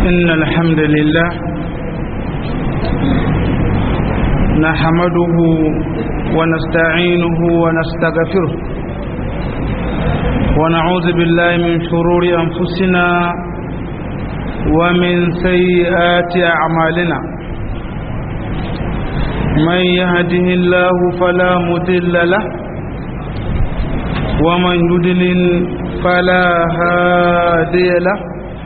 إن الحمد لله نحمده ونستعينه ونستغفره ونعوذ بالله من شرور أنفسنا ومن سيئات أعمالنا من يهده الله فلا مضل له ومن يضلل فلا هادي له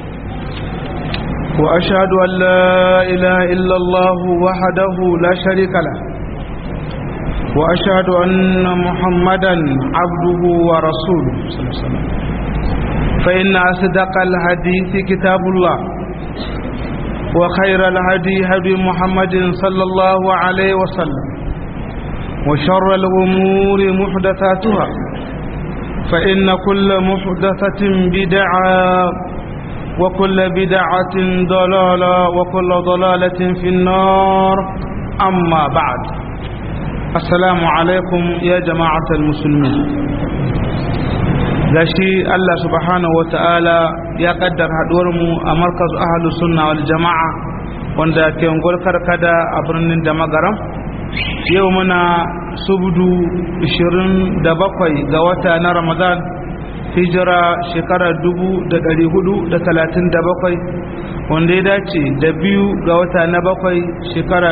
وأشهد أن لا إله إلا الله وحده لا شريك له وأشهد أن محمدا عبده ورسوله صلى الله عليه وسلم فإن أصدق الحديث كتاب الله وخير الهدي هدي محمد صلى الله عليه وسلم وشر الأمور محدثاتها فإن كل محدثة بدعة وكل بدعة ضلالة وكل ضلالة في النار أما بعد السلام عليكم يا جماعة المسلمين gashi Allah subhanahu wa ta'ala ya kaddar mu a markaz ahalus sunna wal jama'a wanda ke karkada a birnin da magaram yau muna subdu 27 ga wata na ramadan hijira shekarar 437 wanda ya dace da biyu ga wata na bakwai shekara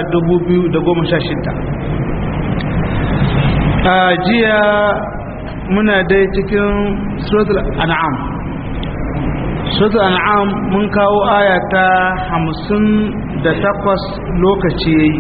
2016 a jiya muna dai cikin suratul an'am suratul an'am mun kawo aya ta hamsin da takwas lokaci yayi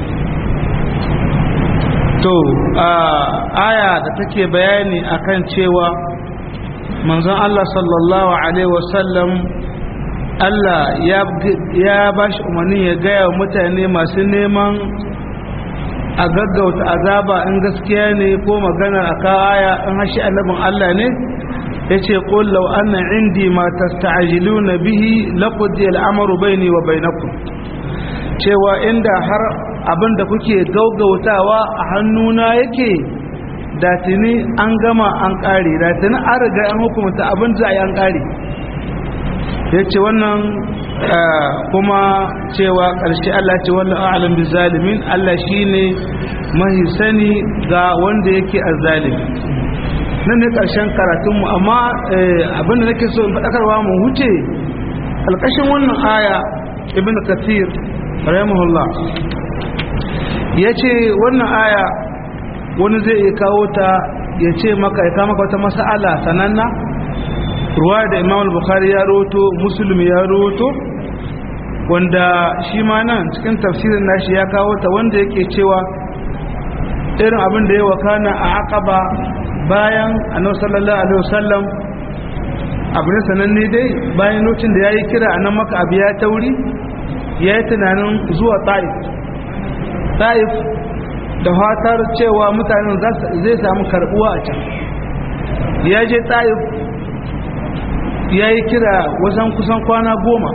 to aya da take bayani akan cewa manzon Allah sallallahu alaihi wasallam Allah ya ba shi umarni ya gaya wa mutane masu neman a gaggauta azaba in gaskiya ne ko maganar a kawaya in hashi annabin Allah ne ya ce ƙullau anna indi ma tasta'jiluna bihi laqudi al'amaru baini wa bainakum cewa inda har abin da kuke gaugautawa a hannuna yake da tuni an gama an ƙare da tuni an riga an hukumta abin za a yi an ƙare ya ce wannan kuma cewa ƙarshe Allah ce wannan a'alam bi zalimin Allah shine mahi sani ga wanda yake azzalimi nan ne ƙarshen karatunmu amma abinda nake so in faɗakarwa mu huce alƙashin wannan aya ibn kathir rahimahullah ya ce wannan aya wani zai iya kawo ta ya ce maka ya kama wata mas'ala sananna ruwa da imam al-bukhari ya roto musulmi ya roto wanda shi ma nan cikin tafsirin nashi ya kawo ta wanda yake cewa irin abin da ya wakana a aqaba bayan annabi sallallahu alaihi wasallam abu ne sananne dai bayan lokacin da yayi kira anan maka abu ya tauri yayi tunanin zuwa ta'if ta'if da fatar cewa mutanen zai samu karbuwa a can ya je ta'if ya yi kira wasan kusan kwana goma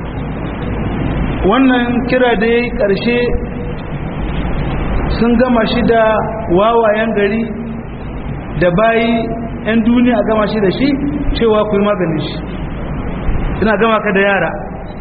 wannan kira da ya yi ƙarshe sun gama shi da wawayen gari da bayi 'yan duniya gama shi da shi cewa ku yi maganin shi ina gama ka da yara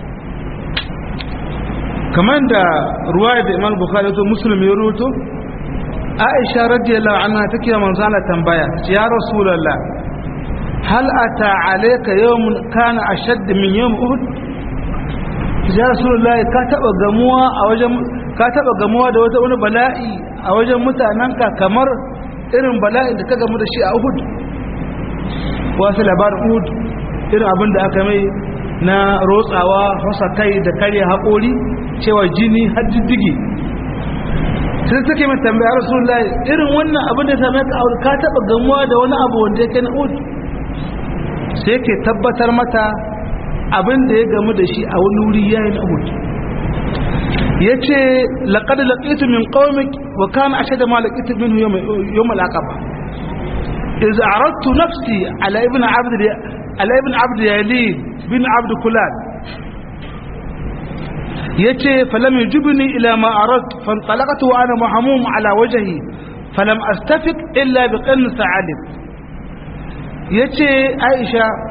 kamar da ruwa da imam bukhari to musulmi ya ruto aisha radiyallahu anha take manzo Allah tambaya ya rasulullah hal ata alayka yawmun kana ashadd min yawm uhud ya rasulullah ka taba gamuwa a wajen ka taba gamuwa da wata wani bala'i a wajen mutananka kamar irin bala'in da ka gamu da shi a uhud wasu labarin uhud irin abin da aka mai na rotsawa fasa kai da karya haƙori cewa jini har diddigi sai suke mai tambaya rasulullah irin wannan abin da ya same ka ka taba gamuwa da wani abu wanda ya kai na uhud sai ke tabbatar mata abin da ya gamu da shi a wani wuri yayin uhud ya ce laƙada laƙitu min ƙaumik wa kana ashe da ma laƙitu min yawm al-aqaba iz aradtu nafsi ala ibn abd ala ibn abd yalid bin abd kulal yace falam yujibni ila ma aradtu fantalaqtu wa ana mahmum ala wajhi falam astafiq illa bi qann sa'alib yace aisha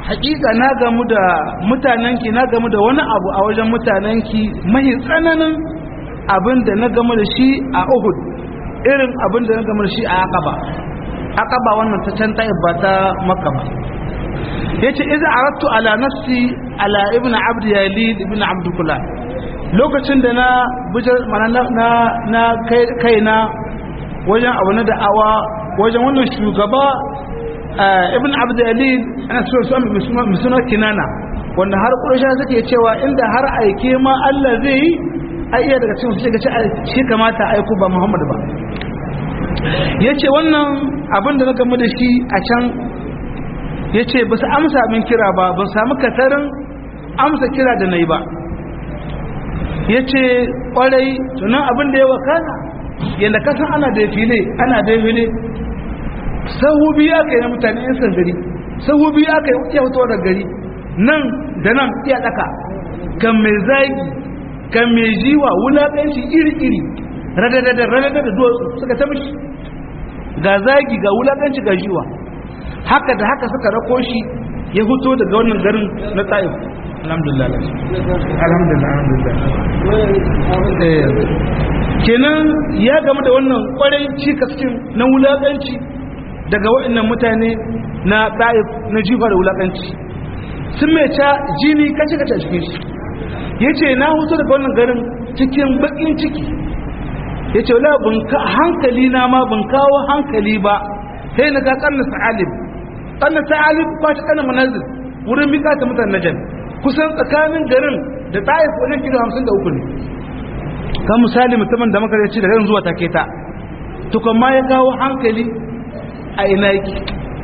hakika na gamu da mutanenki na gamu da wani abu a wajen mutanenki mai tsananin abin da na gamu da shi a Uhud irin abin da na gamu da shi a Aqaba Aqaba wannan ta can ta ba ta Makka ba yace idza aradtu ala nafsi ala ibn abd yalid ibn abd kullah lokacin da na bujar na na kaina wajen abu na da'awa wajen wannan shugaba ibn abd yalid ana so su mai suna kinana wanda har ƙurasha suke cewa inda har aike ma Allah zai yi a iya daga cikin su ce shi kamata aiku ba Muhammad ba ya ce wannan abin da na gamu da shi a can ya ce ba su amsa min kira ba ba samu katarin amsa kira da na yi ba ya ce ƙwarai tunan abin da ya wakana yadda kasan ana da file ana da file sahu biyu aka yi na mutane yan sandari sahu biyu aka yi iya fitowa da gari nan da nan iya ɗaka kan mai zagi kan mai jiwa wulaƙanci iri-iri radadadar radadar da duwatsu suka ta mishi ga zagi ga wulaƙanci ga jiwa haka da haka suka rako shi ya fito daga wannan garin na ta'if alhamdulillah alhamdulillah alhamdulillah kenan ya game da wannan kwarai cikaskin na wulaƙanci daga waɗannan mutane na ta'if na jifa da wulaƙanci sun mai ca jini kace kace a cikin shi ya ce na hutu daga wannan garin cikin baƙin ciki ya ce wala hankali na ma ban kawo hankali ba sai na ga ƙarni sa'alib ƙarni sa'alib ba ta ƙarni manazir wurin bika ta mutan najan kusan tsakanin garin da ta'if wajen kilo hamsin da uku ne kan misali mutumin da maka ce da garin zuwa take ta tukun ma ya kawo hankali a ina yake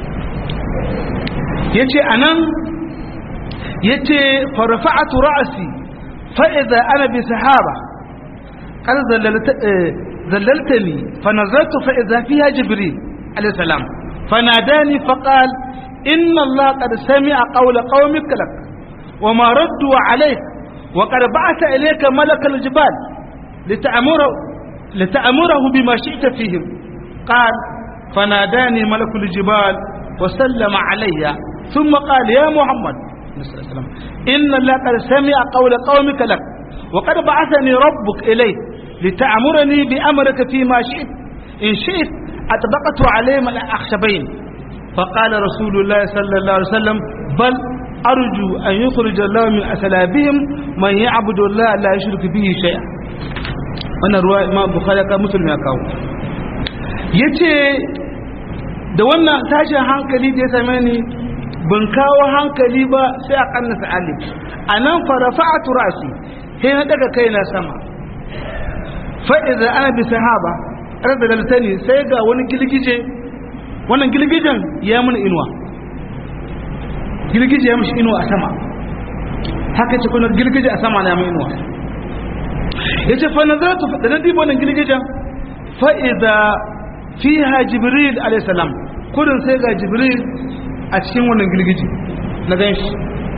ya ce a nan ya ce farfa'atu ra'asi fa'iza ana bi sahaba kan zallaltani fanazartu fa'iza fiya jibril alaihissalam fanadani faqal inna Allah qad sami'a qawla qaumika lak wa ma raddu alayk wa qad ba'atha ilayka malakal jibal lita'muru lita'muruhu bima shi'ta fihim qal fanadani malakul jibal wa sallama alayya thumma qala ya muhammad إن الله قد سمع قول قومك لك وقد بعثني ربك إليه لتأمرني بأمرك فيما شئت إن شئت أطبقت عليهم الأخشبين فقال رسول الله صلى الله عليه وسلم بل أرجو أن يخرج الله من أسلابهم من يعبد الله لا يشرك به شيئا wannan ruwa imam bukhari ka muslim ya kawo yace da wannan tashin hankali da ya same ni ban kawo hankali ba sai a kannasa alif anan farafa'atu ra'si sai na daga kaina sama fa idza ana bi sahaba radaltani sai ga wani gilgije wannan gilgijen ya mun inuwa gilgije ya mishi inuwa a sama haka ce kuna gilgije a sama na mun inuwa yace fa nazartu da na dibo wannan gilgijen fa idza fiha jibril alayhi salam kudin sai ga jibril a cikin wannan gilgije na gan shi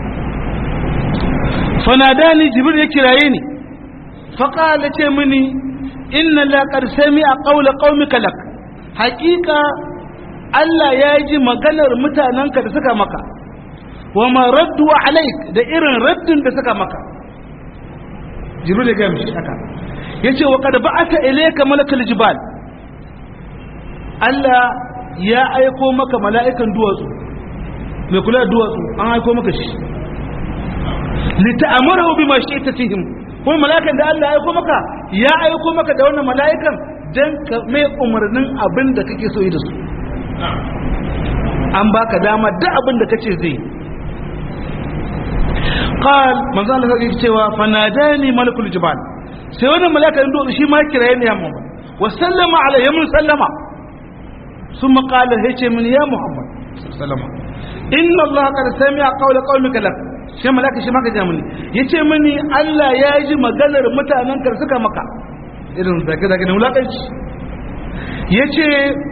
fanadani jibril ya kiraye ni faƙala ce mini inna laƙar sami a ƙaula ƙaumika lak haƙiƙa Allah ya ji maganar mutanenka da suka maka wa ma raddu alaik da irin raddin da suka maka jibril ya gaya mishi haka ya ce wa kada ba'ata ilayka malakal jibal Allah ya aiko maka mala'ikan duwatsu mai kula da duwatsu an aiko maka shi lita'amurahu bima shi'ta fihim kuma mala'ikan da Allah ya aiko maka ya aiko maka da wannan mala'ikan dan ka mai umarnin abin da kake so yi da su an baka dama duk abin da kace zai qal manzo Allah sai cewa fanadani malakul jibal sai wannan mala'ikan duwatsu shi ma kiraye ne ya Muhammad wa sallama alayhi mun sallama ثم قال هيك من يا محمد سلام إن الله قد سمع قول قومك لك shi malaka shi maka ja mini yace mini Allah ya ji maganar mutanen kar suka maka irin zaka zaka ne wulakanci yace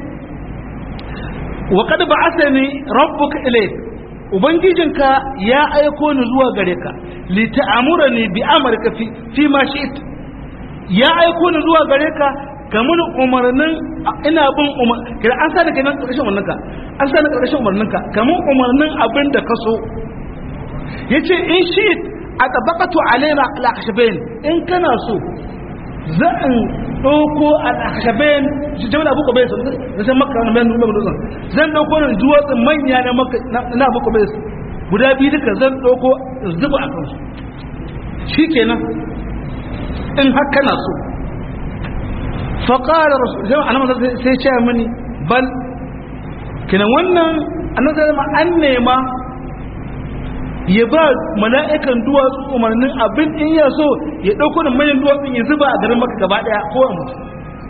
wa qad ba'athani rabbuka ilayk ubangijinka ya aiko ni zuwa gare ka li ta'amurani bi amrika fi fi ma shi'it ya aiko ni zuwa gare ka kamun umarnin ina bin umar kira an sa da kai nan ƙarshen umarninka an sa da ƙarshen umarninka kamun umarnin abin da ka so yace in shi a tabaqatu alaina al-akhshabain in kana so za in ɗauko al-akhshabain jama'a abu kubayis da san makka na bayan umar dutsen zan ɗauko nan duwatsun manya na makka na abu kubayis guda biyu duka zan ɗauko zuba a kansu shikenan in har kana so faƙara rasu sai ce mini bal kina wannan annabi zama an nema ya ba mala'ikan duwatsu umarnin abin in ya so ya ɗauko da manyan duwatsun ya zuba a garin maka gaba ɗaya ko a mutu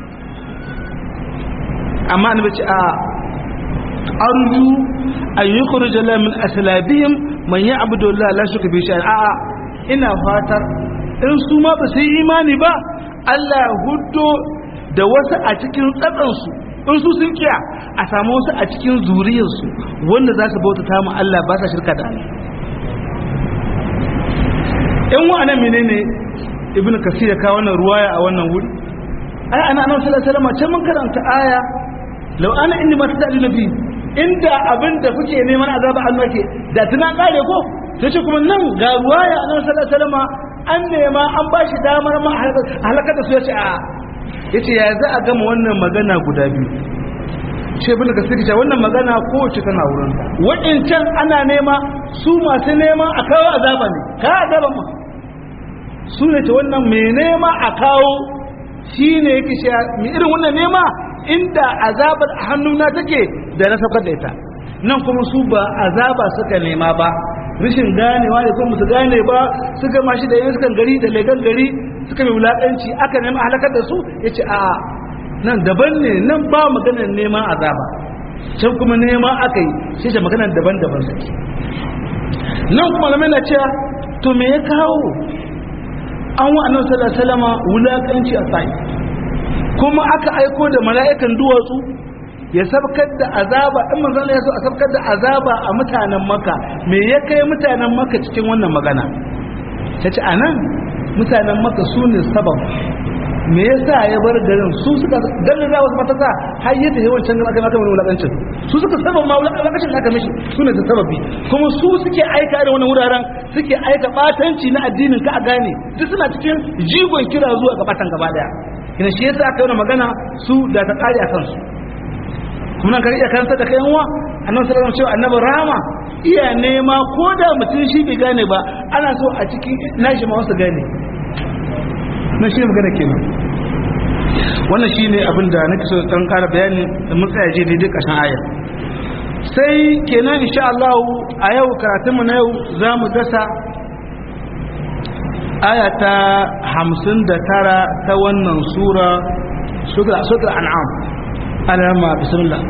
amma annabi ce a arju an yi kurujala min asalabihim man yi abu da la shuka bi shi a'a ina fatar in su ma ba su yi imani ba Allah ya hudo da wasu a cikin tsatsansu in su sun kiya a samu wasu a cikin zuriyarsu wanda za su bauta mu Allah ba sa shirka da Allah yan wa'anan menene ibn kasir ya kawo wannan ruwaya a wannan wuri ai ana annabi sallallahu alaihi wasallam can mun karanta aya law ana inni ma tadallu nabi inda abinda kuke neman azaba Allah ke da tuna kare ko sai ce kuma nan ga ruwaya annabi sallallahu alaihi wasallam an nema an ba shi damar ma halakar da su ya ce a ya ce ya za a gama wannan magana guda biyu ce bin da suke wannan magana kowace tana wurin waɗancan ana nema su masu nema a kawo azaba ne ka azaba ma su ne ce wannan mai nema a kawo shi ne yake shi mai irin wannan nema inda azabar a hannuna take da na saukar da ita nan kuma su ba azaba suka nema ba rashin ganewa ne kuma su gane ba su gama shi da yin sukan gari da legan gari suka mai wulaƙanci aka nema halakar da su ya ce a nan daban ne nan ba maganar neman azaba can kuma nema aka yi shi ce maganar daban-daban suke nan kuma game na cewa to me ya kawo an wa annabi sallallahu alaihi wasallam wulaƙanci a sai kuma aka aiko da mala'ikan duwatsu ya sabkar da azaba in manzon ya so a sabkar da azaba a mutanen maka me ya kai mutanen maka cikin wannan magana ta ce anan mutanen maka su ne sabab me yasa ya bar garin su suka garin da wasu matasa har ya tafi wancan garin aka maka wani wulakancin su suka sabab ma wulakancin aka mishi su ne da sababi kuma su suke aika da wannan wuraren suke aika batanci na addinin ka a gane duk suna cikin jigon kira zuwa ga batan gaba daya ina shi yasa aka yi magana su da ta kare a kansu kuma kan iya karanta da kayan wa annabi sallallahu alaihi wasallam annabi rahama iya nema ko da mutum shi bai gane ba ana so a cikin nashi ma wasu gane na shi magana kenan wannan shine abin da nake so dan ƙara bayani da mun tsaya je daidai ƙarshen aya sai kenan insha Allah a yau karatun mu na yau zamu dasa aya ta 59 ta wannan sura sura an'am alama bismillah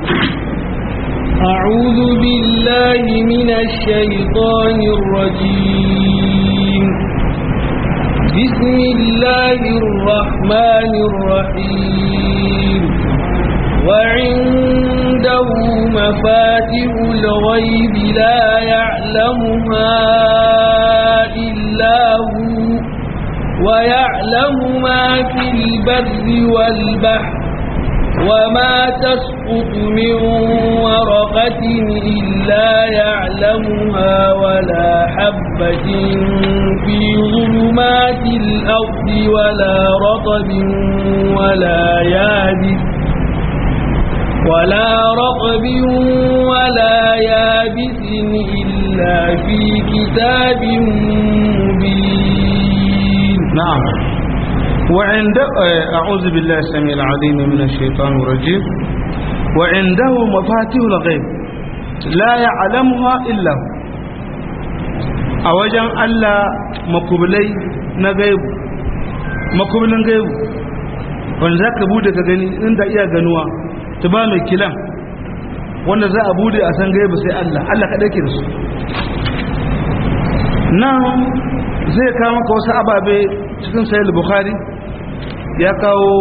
أعوذ بالله من الشيطان الرجيم بسم الله الرحمن الرحيم وعنده مفاتح الغيب لا يعلمها إلا هو ويعلم ما في البر والبحر وما تسقط من ورقة إلا يعلمها ولا حبة في ظلمات الأرض ولا رطب ولا يابس ولا رطب ولا يابس إلا في كتاب مبين نعم وعند أعوذ بالله السميع العظيم من الشيطان الرجيم وعنده مفاتيح الغيب لا يعلمها إلا هو أوجن ألا مقبلي نغيب مقبلن غيب wanda za ka bude ka gani inda iya ganuwa ta ba mai kilan wanda za a bude a san gaibu sai Allah Allah ka ɗauke da su nan zai kawo maka wasu ababe cikin sayar bukhari ya kawo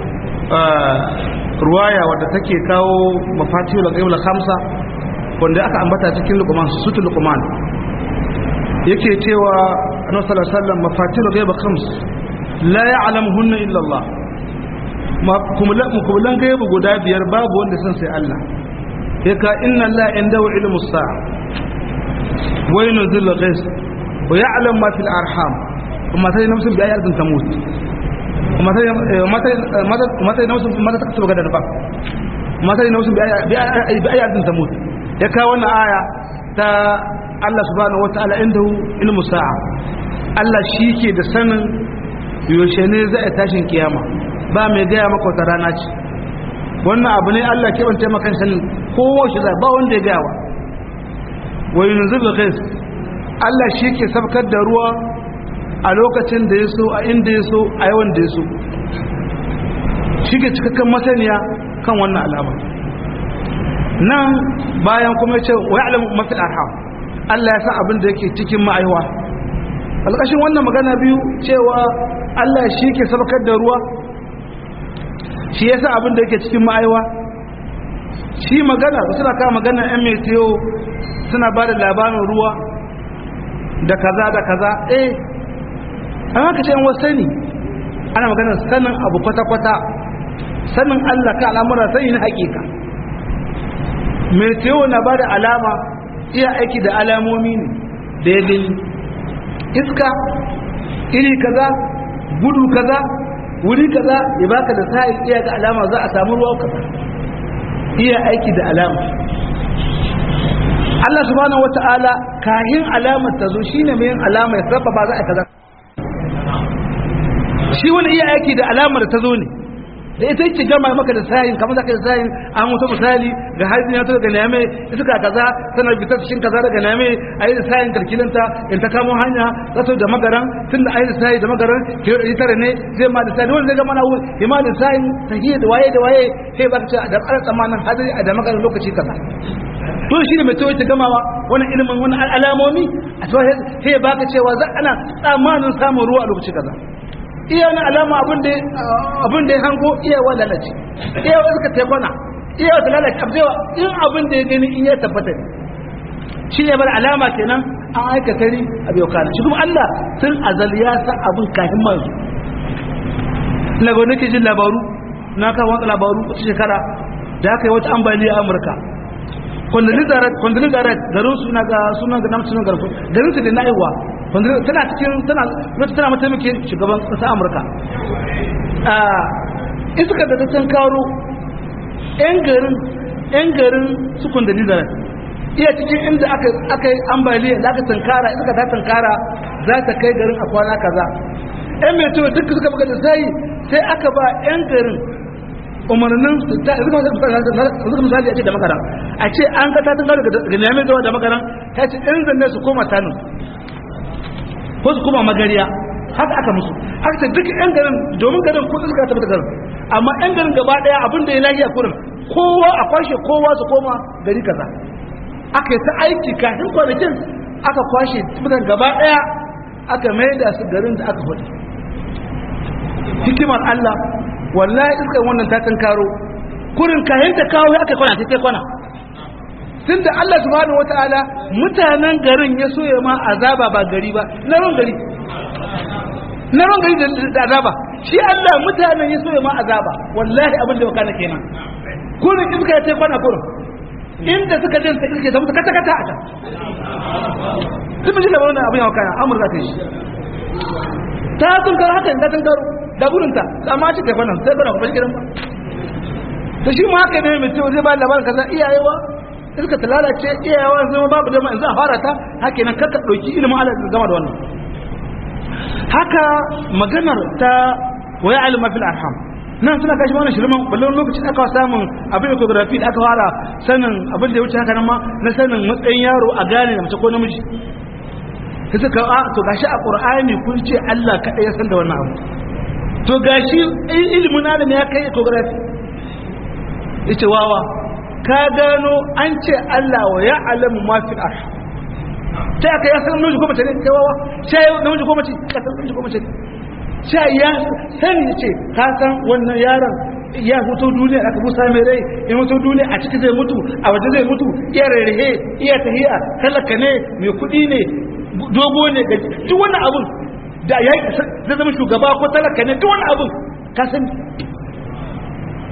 ruwaya wadda take kawo mafatihul ghaib khamsa wanda aka ambata cikin luqman sutul luqman yake cewa annabi sallallahu alaihi wasallam mafatihul ghaib khams la ya'lamuhunna illa Allah mukubulan gaibu guda biyar babu wanda san sai Allah ya ka inna Allah inda wa ilmu sa'a wa yunzilu ghais wa ya'lam ma fil arham kuma sai nafsin bi ayatin tamut kuma sai mata sai nafsin mata takasuba gadan ba kuma sai nafsin bi ayatin tamut ya ka wannan aya ta Allah subhanahu wataala inda ilmu sa'a Allah shi ke da sanin yaushe ne za a tashin kiyama ba mai gaya maka wata rana ce wannan abu ne Allah ke bance maka sanin kowace za ba wanda ya gaya wa wa yunzil ghais Allah shi ke sabkar da ruwa a lokacin da ya so a inda ya so a yawan da ya so shi ke cikakken masaniya kan wannan al'amar nan bayan kuma ya ce wa ya'lamu mafi arham Allah ya san abin da yake cikin ma'aiwa alƙashin wannan magana biyu cewa Allah shi ke sabkar da ruwa shi ya sa abin da yake cikin ma'aiwa shi magana suna kawo magana yan metiyo suna ba da labarin ruwa da kaza da kaza eh an haka ce yan wasu ne ana magana sanin abu kwata-kwata sanin Allah ka al'amura sani na hakika metiyo na ba da alama iya aiki da alamomi ne da ya gani iska iri kaza gudu kaza wuri kaza ya baka da sa'il iya ga alama za a samu ruwa kaza iya aiki da alama Allah subhanahu wata'ala kahin alamar ta zo shine mai yin alama ya sabba ba za a kaza shi wani iya aiki da alamar ta zo ne da ita yake gama maka da sayin kamar zaka da sayin an mutu misali ga hajji ya to daga neme iska kaza tana fitar cikin kaza daga neme ayi da sayin kalkilanta in ta kamo hanya zato da magaran tun da ayi da sayi da magaran kilo ɗari tara ne zai ma da sayi wanda zai gama na wuri ima da sayin tahiyya da waye da waye sai ba ka ce da ƙarar tsammanin hadari a da magaran lokaci kaza to shi ne mai tawaye ta gamawa wani ilimin wani alamomi a tawaye sai ba ka cewa za ana tsammanin samun ruwa a lokaci kaza iya na alama abin da ya hango iya wa lalace iya wa suka taikwana iya wa lalace abdewa in abin da ya gani in ya tabbata ne shi ne bar alama kenan an aikata ri a bai kana shi kuma Allah sun azal ya sa abin kafin manzo na ga nake jin labaru na kawo wata labaru wata shekara da aka yi wata ambaliya a Amurka kwandalin garat garin suna ga sunan ga namcinin garfu garin su da na aiwa tana cikin tana wata tana mataimakin shugaban ƙasa amurka iska da ta karo 'yan garin 'yan garin su kwandalin garat iya cikin inda aka yi ambaliya da aka tankara iska ta tankara za ta kai garin a kwana kaza 'yan mai tuwa duk suka buga da sai sai aka ba 'yan garin umarnin zuka misali a ce da makaran a ce an ka tatin gado ga neman zuwa da makaran ta ce ɗan zanne su koma tanin ko su koma magariya haka aka musu aka ce duk yan garin domin garin ko suka tabbata garin amma yan garin gaba daya abin da ya lafiya kurin kowa a kwashe kowa su koma gari kaza aka yi ta aiki kafin kwanakin aka kwashe mutan gaba daya aka mai da su garin da aka hudu hikimar Allah wallahi iskan wannan ta karo kurin kayan ta kawo aka kwana ta kai kwana tun da Allah subhanahu wataala mutanen garin ya soya ma azaba ba gari ba na ran gari na ran gari da azaba shi Allah mutanen ya soya ma azaba wallahi abin da wakana kenan kurin iska ya kai kwana kurin inda suka jin ta iske ta mutu kata kata a can sun fi da wannan abin wakana amurka ta yi ta sun karo haka ta sun karo da burinta amma ci kai kwanan sai kwanan kuma shi gidan ba to shi ma haka ne mai cewa zai ba labarin kaza iyayewa iska ta lalace iyayewa zama babu dama in za a fara ta haka nan kakka ɗauki ilimin ala gama da wannan haka maganar ta waya alima fil arham nan suna kashi wannan shirman ballon lokacin aka samun abin ecography da aka fara sanin abin da ya wuce haka nan ma na sanin matsayin yaro a gane da mace ko namiji sai suka a to gashi a qur'ani kun ce Allah kaɗai ya san da wannan abu to gashi ilimin adam ya kai ecography yace wawa ka gano an ce Allah wa ya alamu ma fil arh sai aka ya san namiji ko mace ne kai wawa sai namiji ko mace ka san namiji ko mace sai ya sani ce ka san wannan yaron ya fito duniya aka busa mai rai ya fito duniya a ciki zai mutu a waje zai mutu iya rarrahe iya tahiya talaka ne mai kuɗi ne dogo ne ga duk wannan abun da ya zai zama shugaba ko talaka ne duk wannan abun ka san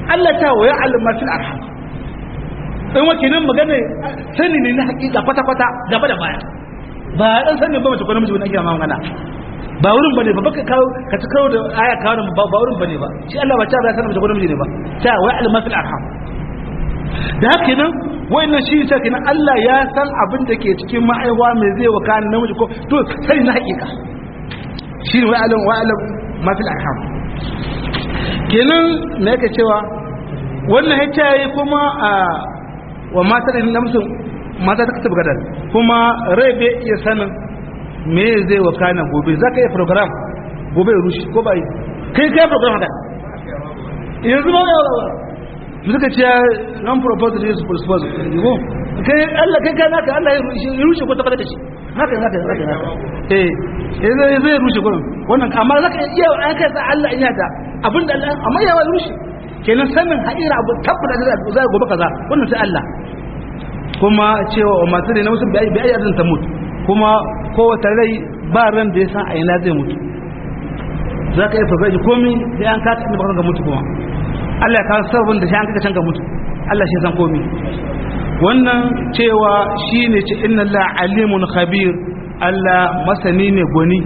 Allah ta waya alama fil arham in wakilin magana sani ne na hakika kwata kwata gaba da baya ba dan sani ba mace ko namiji wani ake magana ba wurin bane ba baka kawo ka ta kawo da aya kawo ba ba wurin bane ba shi Allah ba ta ba sanin mace ko namiji ne ba ta waya alama fil arham da haka nan wayannan shi ta kenan Allah ya san abin da ke cikin ma'aiwa mai zai wa kan namiji ko to sai na hakika shi ne wa'alam wa'alam ma fil arham kenan me yake cewa wannan hita yi kuma a wa mata da namsun mata ta kasance gadar kuma rai bai iya sanin me zai wa kana gobe za ka yi program gobe ya rushe ko bai kai kai program haka yanzu ba ya suka ce non proposed is proposed ko kai Allah kai kai naka Allah ya rushe ko ta fada da shi haka haka haka haka eh zai zai rushe gurin wannan amma zaka iya an kai sa Allah in yada abinda Allah amma ya wai rushe kenan sanin haira abu tabbata da zai gobe kaza wannan sai Allah kuma cewa wa masu da na musu bai bai azan ta mutu kuma kowace rai ba ran da ya san a ina zai mutu zaka iya fagaji komai sai an ka ta ga mutu kuma Allah ya kawo sabon da shi an kaka can ka mutu Allah shi san komai wannan cewa shi ne ce inna la alimun khabir Allah masani ne gwani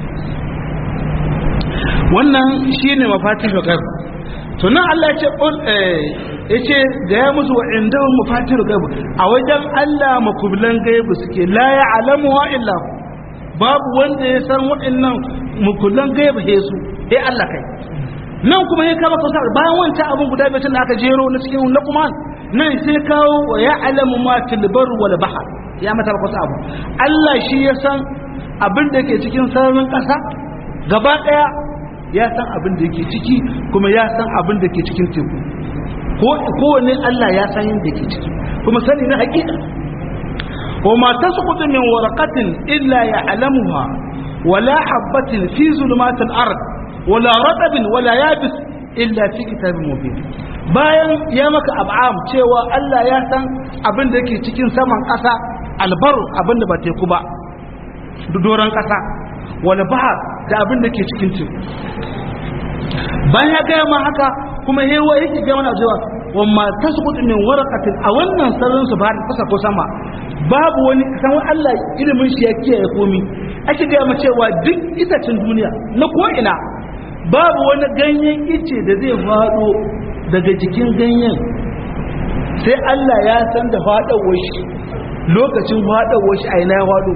wannan shi ne mafatih gaib to nan Allah ya ce ya ce da ya musu wa'inda mafatih gaib a wajen Allah makubilan gaibu suke la ya alamu wa illa babu wanda ya san wa'annan makubilan gaibu he su he Allah kai nan kuma ya kama kusa bayan wancan abin guda biyar da aka jero na cikin na kuma nan sai kawo wa ya alamu ma tilbar wal bahar ya mata kusa abu Allah shi ya san abin da ke cikin sararin ƙasa gaba ɗaya ya san abin da ke ciki kuma ya san abin da ke cikin teku ko kowane Allah ya san yadda ke ciki kuma sani na hakika wa ma tasqutu min waraqatin illa ya'lamuha wala habatin fi zulumatil ard wala ratabin wala yabis illa fi kitabin mubin bayan ya maka ab'am cewa Allah ya san abin da yake cikin saman ƙasa albaru abin da ba teku ba doron ƙasa wala bahar da abin da ke cikin teku bayan ya gaya ma haka kuma hewa yake gaya mana cewa wamma tasqutu min waraqatin a wannan sararin su ba kasa ko sama babu wani san Allah ilimin shi ya kiyaye komi ake gaya ma cewa duk itacen duniya na ko ina babu wani ganyen ice da zai faɗo daga jikin ganyen sai Allah ya san da faɗawar shi lokacin faɗawar shi a ina ya faɗo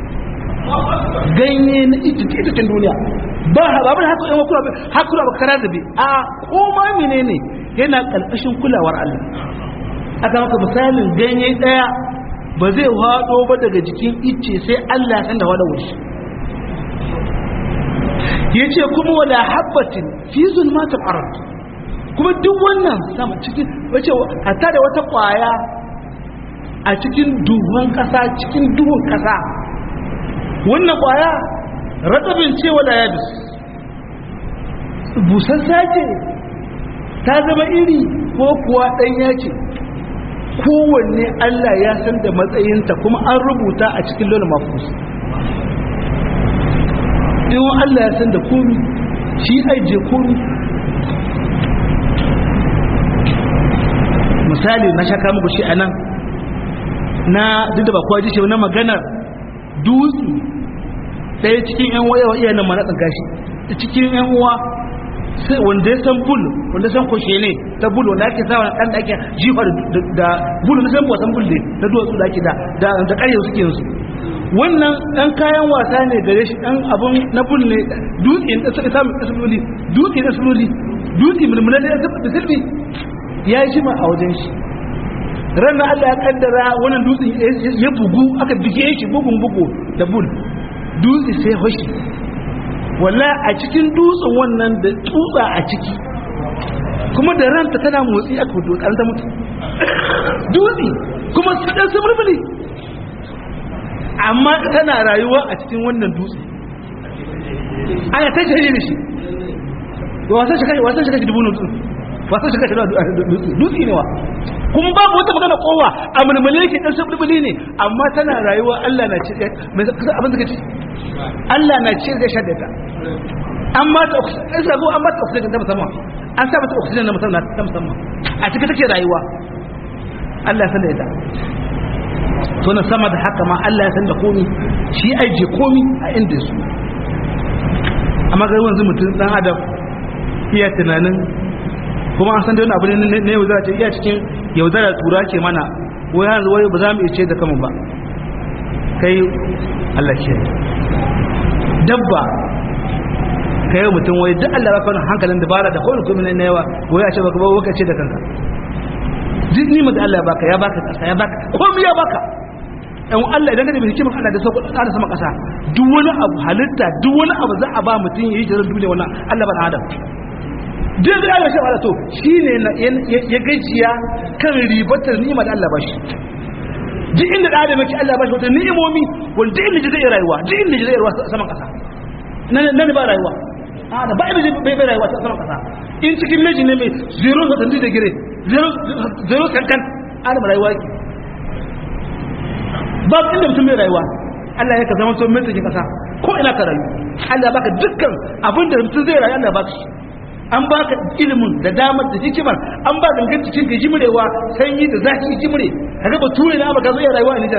ganye na itacen duniya ba babu da haka yawan kula hakura ba kara zabe a koma menene yana ƙarƙashin kulawar Allah aka maka misalin ganye ɗaya ba zai faɗo ba daga jikin ice sai Allah ya san da faɗawar shi ya ce kuma wala habbatin fi zulmatul ard kuma duk wannan sama cikin wace hatta da wata kwaya a cikin duhun kasa cikin duhun kasa wannan kwaya ratsabin ce wala yabis busassa ce ta zama iri ko kuwa ɗanya ce kowanne Allah ya san da matsayinta kuma an rubuta a cikin lona mafus in Allah ya san da komi shi aije komi misali na shaka muku shi anan na duk da ba kowa ji shi na maganar dutse ɗaya cikin yan waya wa iyayen mana tsanka shi cikin yan uwa sai wanda ya san bul wanda san koshe ne ta bul wanda ake sa dan da ake jifa da bul na san wasan bul ne na duwatsu da ake da da ƙarya suke yanzu wannan ɗan kayan wasa ne gare shi ɗan abun na bul ne dutse da suka samu asibili dutse da asibili dutse mulmula da asibili ya yi shima a wajen shi ranar Allah ya kaddara wannan dutse ya bugu aka bige shi bugun bugu da bul dutse sai hoshi walla a cikin dutsen wannan da tsutsa a ciki kuma da ranta tana motsi aka fito ta mutu dutse kuma su ɗan su mulmuli amma tana rayuwa a cikin wannan dutse ana ta shari da shi wasan shi wasan shi kashi dubu nutsu wasan shi kashi dutse ne wa kuma babu wata magana kowa a mulmule yake dan sabbuli ne amma tana rayuwa Allah na ce mai abin da kace Allah na ce ga shaddata amma ta isa go amma ta kusa da sama an sa mata oxygen na musamman ta musamman a cikin take rayuwa Allah ya san da ita to na sama da haka ma Allah ya san da komi shi aije komi a inda su amma ga wanzu mutum dan adam iya tunanin kuma an san da wani abu ne na yaudara ce iya cikin yaudara tura ke mana wai hanzu wai ba za mu iya ce da kanmu ba kai Allah ke dabba ka yi mutum wai duk Allah baka wani hankalin dabara da kowane kuma na yawa wai a ce baka ba waka ce da kanka duk nima da Allah ya baka ya baka kasa ya baka komai ya baka yan Allah idan ka da hikimar Allah da sauko da sama kasa duk wani abu halitta duk wani abu za a ba mutum ya yi jirar duniya wannan Allah ban adam duk da Allah shi ba to shine ya gajiya kan ribatar nima da Allah ba shi duk inda da adam yake Allah ba shi wata ni'imomi wanda inda zai rayuwa duk inda zai rayuwa saman kasa nan ba rayuwa a da ba inda bai bai rayuwa saman kasa in cikin meji ne mai zero satanti da gire zero kankan adam rayuwa yake ba inda mutum bai rayuwa Allah ya ka zama so mai cikin kasa ko ina ka rayu Allah baka dukkan abin da mutum zai rayu Allah baka shi an baka ilimin da damar da hikimar an ba gangan cikin ka jimrewa sanyi da zafi jimre kaga ba ture na baka zai rayuwa a Nijar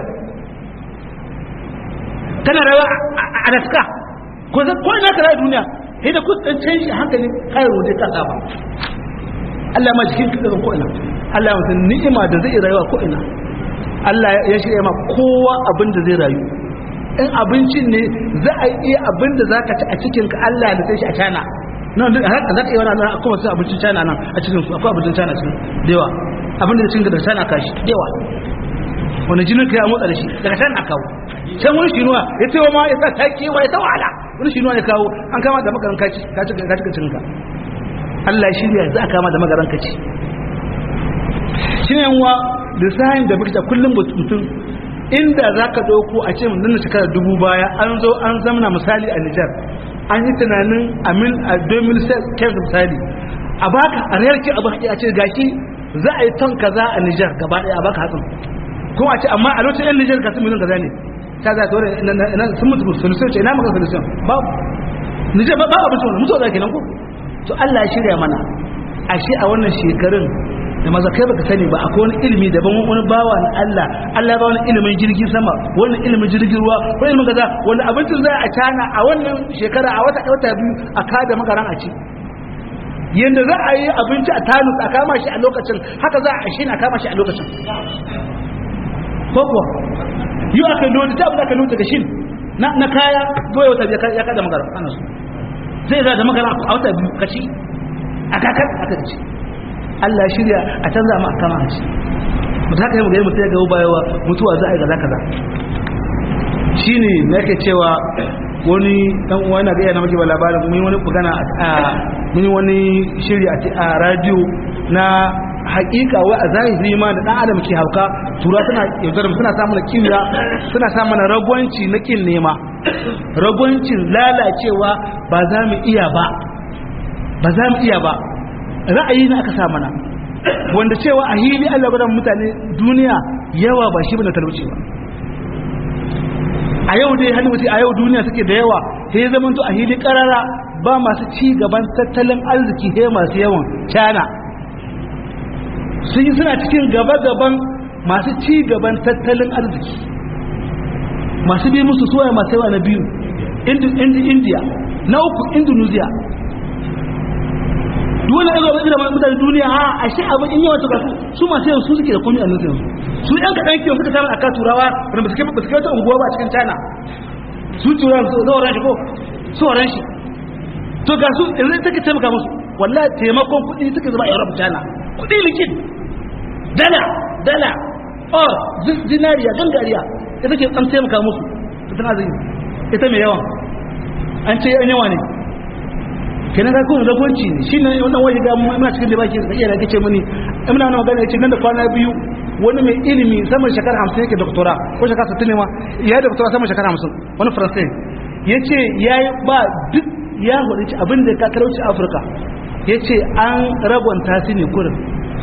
kana rayuwa a Alaska ko zai ko ina ka rayu duniya sai da kudin canji hankali kai rode ka saba Allah ma cikin ka ko ina Allah ya mutum ni'ima da zai rayuwa ko ina Allah ya shirya ma kowa abin da zai rayu in abincin ne za a iya abin da za ka ci a cikin ka Allah da sai shi a cana nan duk haka za ka yi wani nan akwai wasu abincin cana nan a cikin su akwai abincin cana cikin da yawa abin da cikin da cana kashi da yawa wani jinin ka ya motsa da shi daga cana kawo can wani shinuwa ya ce wa ma ya sa ta kewa ya ta wahala wani shinuwa ya kawo an kama da makaran kaci ka cika cikin ka Allah ya shirya za a kama da makaran kaci shi ne yanwa da sahin da muke kullum mutum inda za ka ɗauko a ce mun shekara dubu baya an zo an zamana misali a Nijar an yi tunanin amin a 2010 misali a baka a rayarki abu haƙi a ce gashi za a yi ton kaza a Nijar gaba ɗaya a baka hatsin kuma a ce amma a lokacin yan Nijar kasu miliyan kaza ne ta za ta wani sun mutu solution ce ina maka solution ba Nijar ba abin solution mutuwa za ke nan ko to Allah ya shirya mana ashe a wannan shekarun da maza kai baka sani ba akwai wani ilimi daban wani bawa na Allah Allah ya ba wani ilimin jirgin sama wani ilimin jirgin ruwa wani ilimin kaza wani abincin za a cana a wannan shekara a wata wata biyu a kada makaran a ci yanda za a yi abinci a tanus a kama shi a lokacin haka za a shi a kama shi a lokacin ko kuwa yi aka lodi ta abu da aka lodi daga shin na kaya goya wata ya kada makaran ana su zai za da makaran a wata biyu ka ci a kakar aka ci Allah shirya a canza ma kama a ci mutu haka yi mu gani mutu ya gaba bayawa mutuwa za a yi gaza kaza shi ne na yake cewa wani dan uwa na gaya na maki ba labarin mun yi wani magana a mun yi wani shiri a radio na hakika wai a zahiri ma da dan adam ke hauka tura suna yaudar suna samun kimiyya suna samun ragwanci na kin nema ragwancin lalacewa ba za mu iya ba ba za mu iya ba ra'ayi na aka sa mana wanda cewa a hili Allah gudan mutane duniya yawa ba shi bane talauci ba a yau dai hannu mutum a yau duniya suke da yawa sai ya zama to a hili karara ba masu ci gaban tattalin arziki sai masu yawan cana sun yi suna cikin gaba-gaban masu ci gaban tattalin arziki masu bi musu suwaye masu yawa na biyu india na uku indonesia dole ne ga da mutane duniya a ashe abin in yawan tukatu su masu yawan su suke da komi a nufin su yan kaɗan kiyon suka samu aka turawa wanda ba su kai ba su kai wata unguwa ba a cikin china su turawa su zaura shi ko su waran shi to ga su yanzu take taimaka musu wallahi taimakon kuɗi suke zama a europe china kuɗi likin dala dala or zinariya gangariya ita ke an taimaka musu ita na zai ita mai yawan an ce yan yawa ne kenan ka kuma ragonci ne shi ne wannan waje ga muna cikin da baki da iya da kace mini ina na magana yace nan da kwana biyu wani mai ilimi saman shekara 50 yake doktora ko shekara 60 ne ma ya doktora saman shekara 50 wani faransai yace yayi ba duk ya hudu abin da ka talauci Afirka yace an rabonta su ne kurin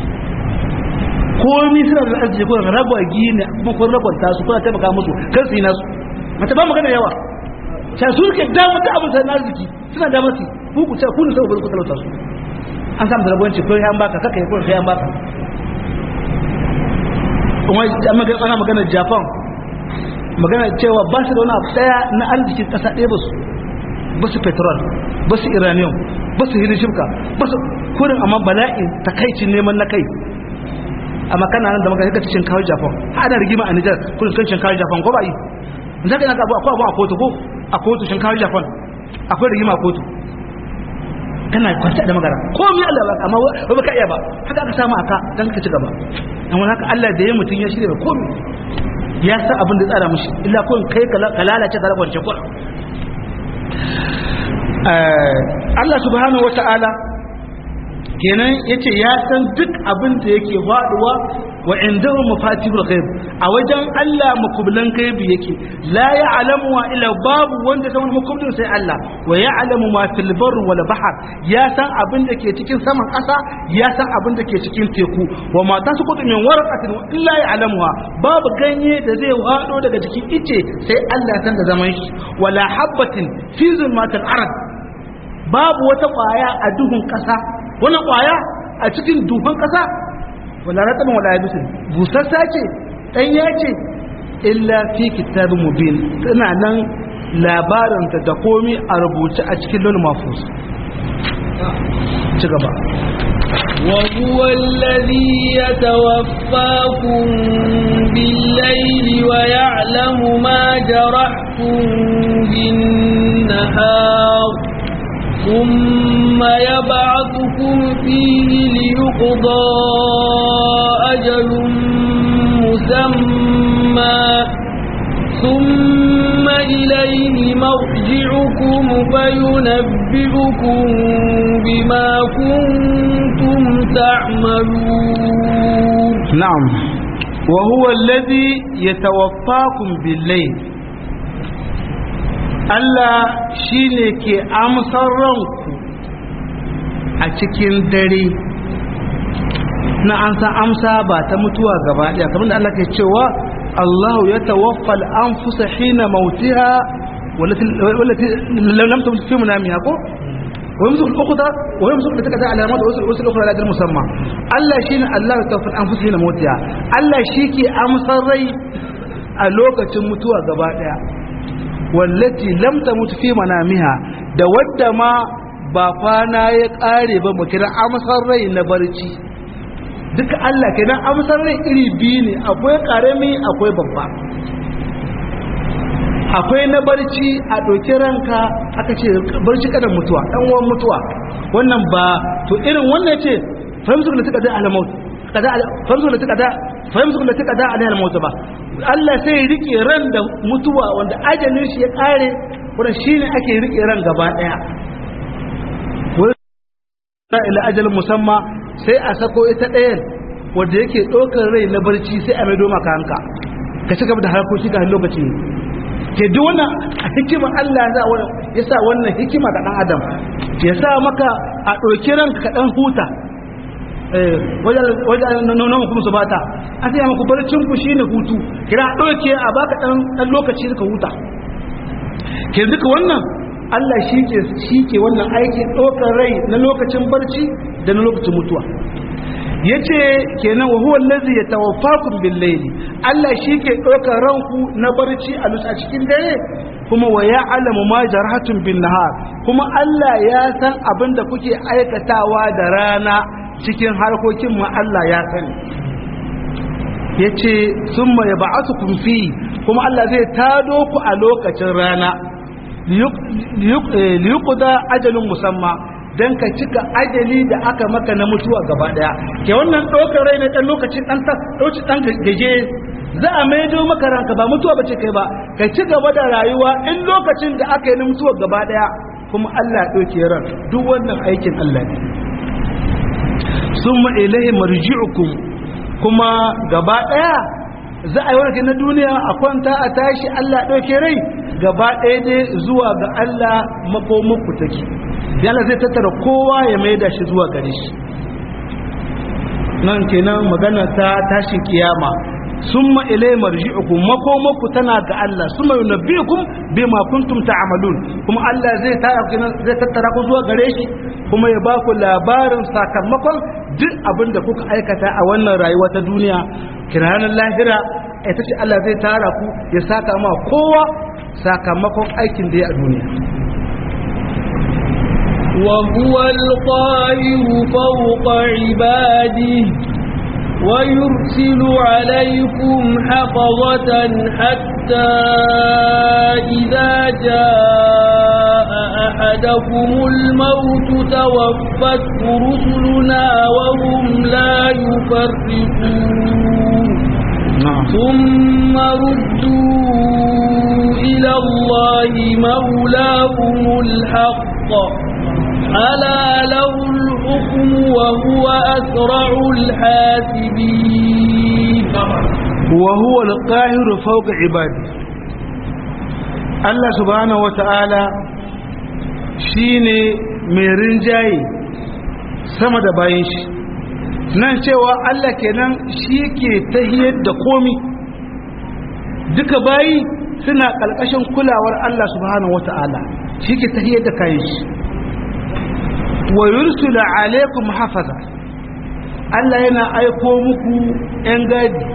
komi suna da arziki kurin ragwagi ne kuma kun rabonta su kuna taimaka musu kan su yi nasu mata ba magana yawa ta su ke damar da abin sai arziki suna damar su ku ku ku ne sai ku talauta su an samu talabonci ko ya baka kaka yi ko ya baka kuma ana magana japan magana cewa ba su da wani abu daya na arzikin kasa ɗaya ba su ba su petrol ba su iranium ba su hirin shifka ba su kurin amma bala'in takaicin neman na kai amma kana nan da maka kaka cikin kawo japan ana rigima a nijar kurin kan kawo japan ko ba yi za ka yi naka akwai abu a kotu ko a kotu shinkawa japan akwai rigima a kotu kana kwanci da magana ko mi Allah ba amma ba ka iya ba haka aka samu aka dan ka ci gaba dan wani haka Allah da ya mutun ya shirya ko mi ya san abin da tsara mishi illa ko kai ka lalace ka rabance ko Allah subhanahu wataala kenan yace ya san duk abin da yake faduwa wa indahu mafatihul ghaib a wajen Allah makublan gaibi yake la ya'lamu wa illa babu wanda san makublin sai Allah wa ya'lamu ma fil barri wal bahr ya san abin da ke cikin saman ƙasa ya san abin da ke cikin teku wa ma tasqutu min waraqatin illa ya'lamuha babu ganye da zai wado daga cikin ice sai Allah san da zaman shi wala habatin fi zulmatil ard babu wata kwaya a duhun ƙasa wani kwaya a cikin duhun ƙasa wala rataban wala yabisin busassa ce ɗanya ce illa fi kitabin mubin tana nan labarinta da komi a rubuce a cikin lon mafus ci gaba وهو الذي يتوفاكم بالليل ويعلم ما جرحتم بالنهار ثم يبعثكم فيه ليقضى أجل مسمى ثم إليه مرجعكم فينبئكم بما كنتم تعملون نعم وهو الذي يتوفاكم بالليل Allah shi ne ke amsar ranku a cikin dare na an san amsa ba ta mutuwa gaba ɗaya kamar da Allah ke cewa Allah ya tawaffal an fusa hina mautiha wallati lam tamut fi munamiha ko wa yamsu al-ukhra wa yamsu da take da alamat wa wasu al-ukhra la musamma Allah shine Allah ya tawaffal an fusa hina mautiha Allah shi ke amsar rai a lokacin mutuwa gaba ɗaya wallati lam tamut fi manamiha da wadda ma ba kwana ya kare ba mu kira amsar rai na barci duka Allah kenan amsar rai iri biyu ne akwai karami akwai babba akwai na barci a ɗauki ranka aka ce barci kadan mutuwa ɗan uwan mutuwa wannan ba to irin wannan ce fahimtu da suka da alamaut kada fahimtu da suka da fahimtu da suka da alamaut ba Allah sai ya rike ran da mutuwa wanda ajalin shi ya kare wanda shine ake rike ran gaba daya wanda ila ajalin musamma sai a sako ita ɗayan wanda yake ɗaukar rai na barci sai a maido maka hanka ka ci gaba da harkoki ga lokaci ke duk wannan a hikimar Allah ya sa wannan hikima ga ɗan adam ya sa maka a ɗauki ranka ka ɗan huta wajen nonon kuma su bata an sai maku barcin ku shine hutu kira ɗauke a baka ɗan lokaci ka huta ke duka wannan Allah shi ke shi ke wannan aikin ɗaukar rai na lokacin barci da na lokacin mutuwa yace kenan wa huwa allazi yatawaffakum bil layli Allah shi ke ɗaukar ranku na barci a lusa cikin dare kuma wa ya'lamu ma jarhatun bin nahar kuma Allah ya san abin da kuke aikatawa da rana cikin harkokin ma Allah ya sani yace summa yab'athukum fi kuma Allah zai tado ku a lokacin rana liyuqda ajalun musamma dan ka cika ajali da aka maka na mutuwa gaba daya ke wannan dokar rai na dan lokaci dan ta dauki dan gaje za a maido maka ranka ba mutuwa bace kai ba ka ci gaba da rayuwa in lokacin da aka yi na mutuwa gaba daya kuma Allah ya dauke ran duk wannan aikin Allah ne summa ilaihi marji'ukum kuma gaba daya za a yi wani na duniya a kwanta a tashi Allah ɗauke rai gaba ɗaya dai zuwa ga Allah makomanku take yana zai tattara kowa ya mai da shi zuwa gare shi nan kenan magana ta tashin kiyama summa ilay marji'ukum makomaku tana ga Allah summa yunabbi'ukum bima kuntum ta'malun kuma Allah zai tara zai tattara ku zuwa gare shi kuma ya ba ku labarin sakamakon duk abin da kuka aikata a wannan rayuwa ta duniya kiranan lahira ita ce Allah zai tara ku ya saka ma kowa sakamakon aikin da ya a duniya وهو القاهر فوق عباده ويرسل عليكم حفظة حتى إذا جاء أحدكم الموت توفته رسلنا وهم لا يفرقون ثم ردوا إلى الله مولاهم الحق ألا له الحكم وهو أسرع الحاسبين وهو القاهر فوق عباده الله سبحانه وتعالى shine mai rinjaye sama da bayan shi nan cewa Allah kenan shi ke tahiyar da komi duka bayi suna ƙalƙashin kulawar Allah subhanahu wata'ala shi ke tahiyar da kayan shi wa yursula alaikum hafaza Allah yana aiko muku ‘yan gadi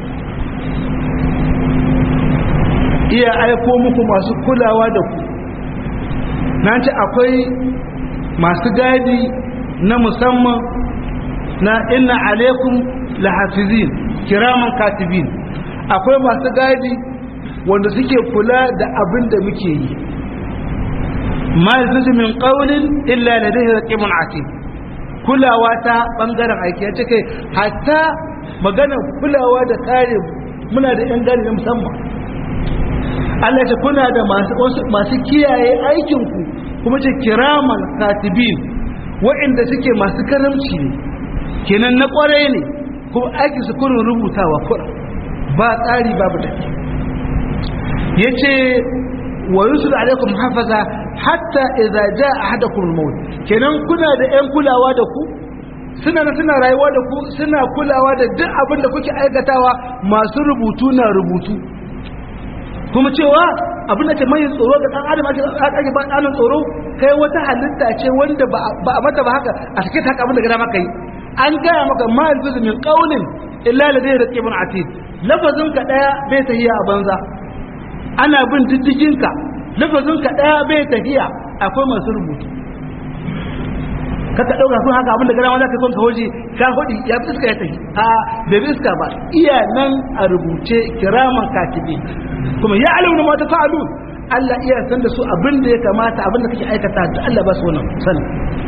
iya aiko muku masu kulawa da ku na ce akwai masu gadi na musamman na inna alaikum lahafizin kiraman katibin akwai masu gadi wanda suke kula da abin da muke yi ma yanzu min qawlin illa ladayhi raqibun atid kulawa ta bangaren aiki ya ce kai hatta magana kulawa da kare muna da yan gani na musamman Allah ce kuna da masu masu kiyaye aikin ku kuma ce kiraman katibin waɗanda suke masu karamci ne kenan na kwarai ne kuma aiki su kurin rubutawa kura ba tsari babu da yace wa yusul alaikum hafaza hatta idza jaa ahadakum al-maut kenan kuna da ƴan kulawa da ku suna na suna rayuwa da ku suna kulawa da duk abin da kuke aikatawa masu rubutu na rubutu kuma cewa abin da ke mai tsoro ga dan adam ake ake ba dan tsoro kai wata halitta ce wanda ba a mata ba haka a cikin haka abin da gada maka yi an gaya maka ma alfizu min qawlin illa ladayhi raqibun atid lafazin ka daya bai tahiya a banza ana bin diddigin ka lafazin ka daya bai tafiya akwai masu rubutu kaka dauka kun haka abinda gara wanda ka son ka hoji ka hodi ya fi iska ya tafi a bai bi iska ba iya nan a rubuce kiraman katibi kuma ya alauna ma ta fa'alu Allah iya san da su abinda ya kamata abinda kake aikata da Allah ba su wannan sani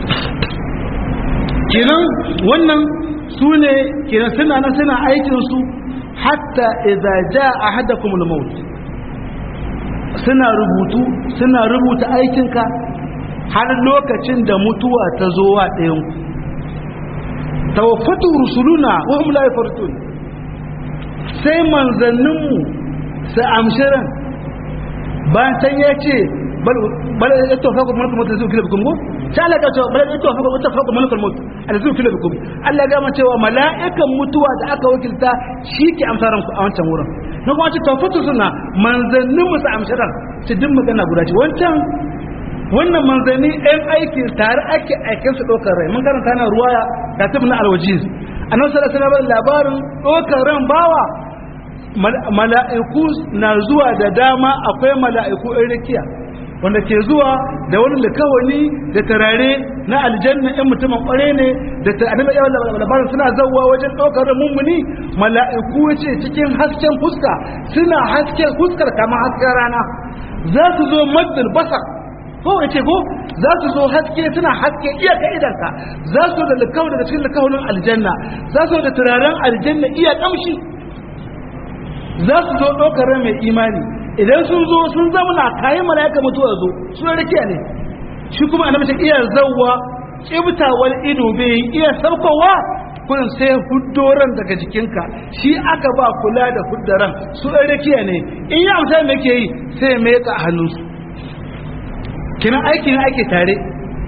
kenan wannan su ne kenan suna nan suna aikin su hatta idza jaa ahadakumul maut suna rubutu suna rubuta aikinka har lokacin da mutuwa ta zo wa ɗayanku tawaffatu rusuluna wa hum la yafartun sai manzanninmu su amshiran bayan can ya ce bal ya tofa ku mulkul mutu zuwa kilabikum ko sai Allah ya ce bal ya tofa ku tofa ku mulkul mutu ala zuwa kilabikum Allah ya gama cewa mala'ikan mutuwa da aka wakilta shi ke amsaran ku a wancan wurin na kuma ce tawfatu suna manzannin musu amshiran su din magana guda ce wancan wannan manzanni ɗan aiki tare ake aikin su ɗaukar rai mun karanta na ruwaya ga tafi na alwajiz annabi sallallahu alaihi wasallam labarin ɗaukar ran bawa mala'iku na zuwa da dama akwai mala'iku ɗan rakiya wanda ke zuwa da wani likawani da tarare na aljanna ɗan mutumin ƙware ne da ta annabi ya labarin suna zauwa wajen ɗaukar mummuni mala'iku ce cikin hasken fuska suna hasken fuskar kamar hasken rana za su zo maddal basar ko ce ko za su zo haske suna haske iyaka idanka za su da likawani daga cikin likawunin aljanna za su da turaren aljanna iya kamshi za su zo ɗaukar mai imani idan sun zo sun zamana kayan mala'ika mutuwa zo sun rikiya ne shi kuma annabi ta iya zawwa kibtawal ido bai iya saukowa kullum sai huddoran daga jikinka shi aka ba kula da huddaran su ɗan rikiya ne in yi amsa me ke yi sai mai ka hannunsu kinan aiki ne ake tare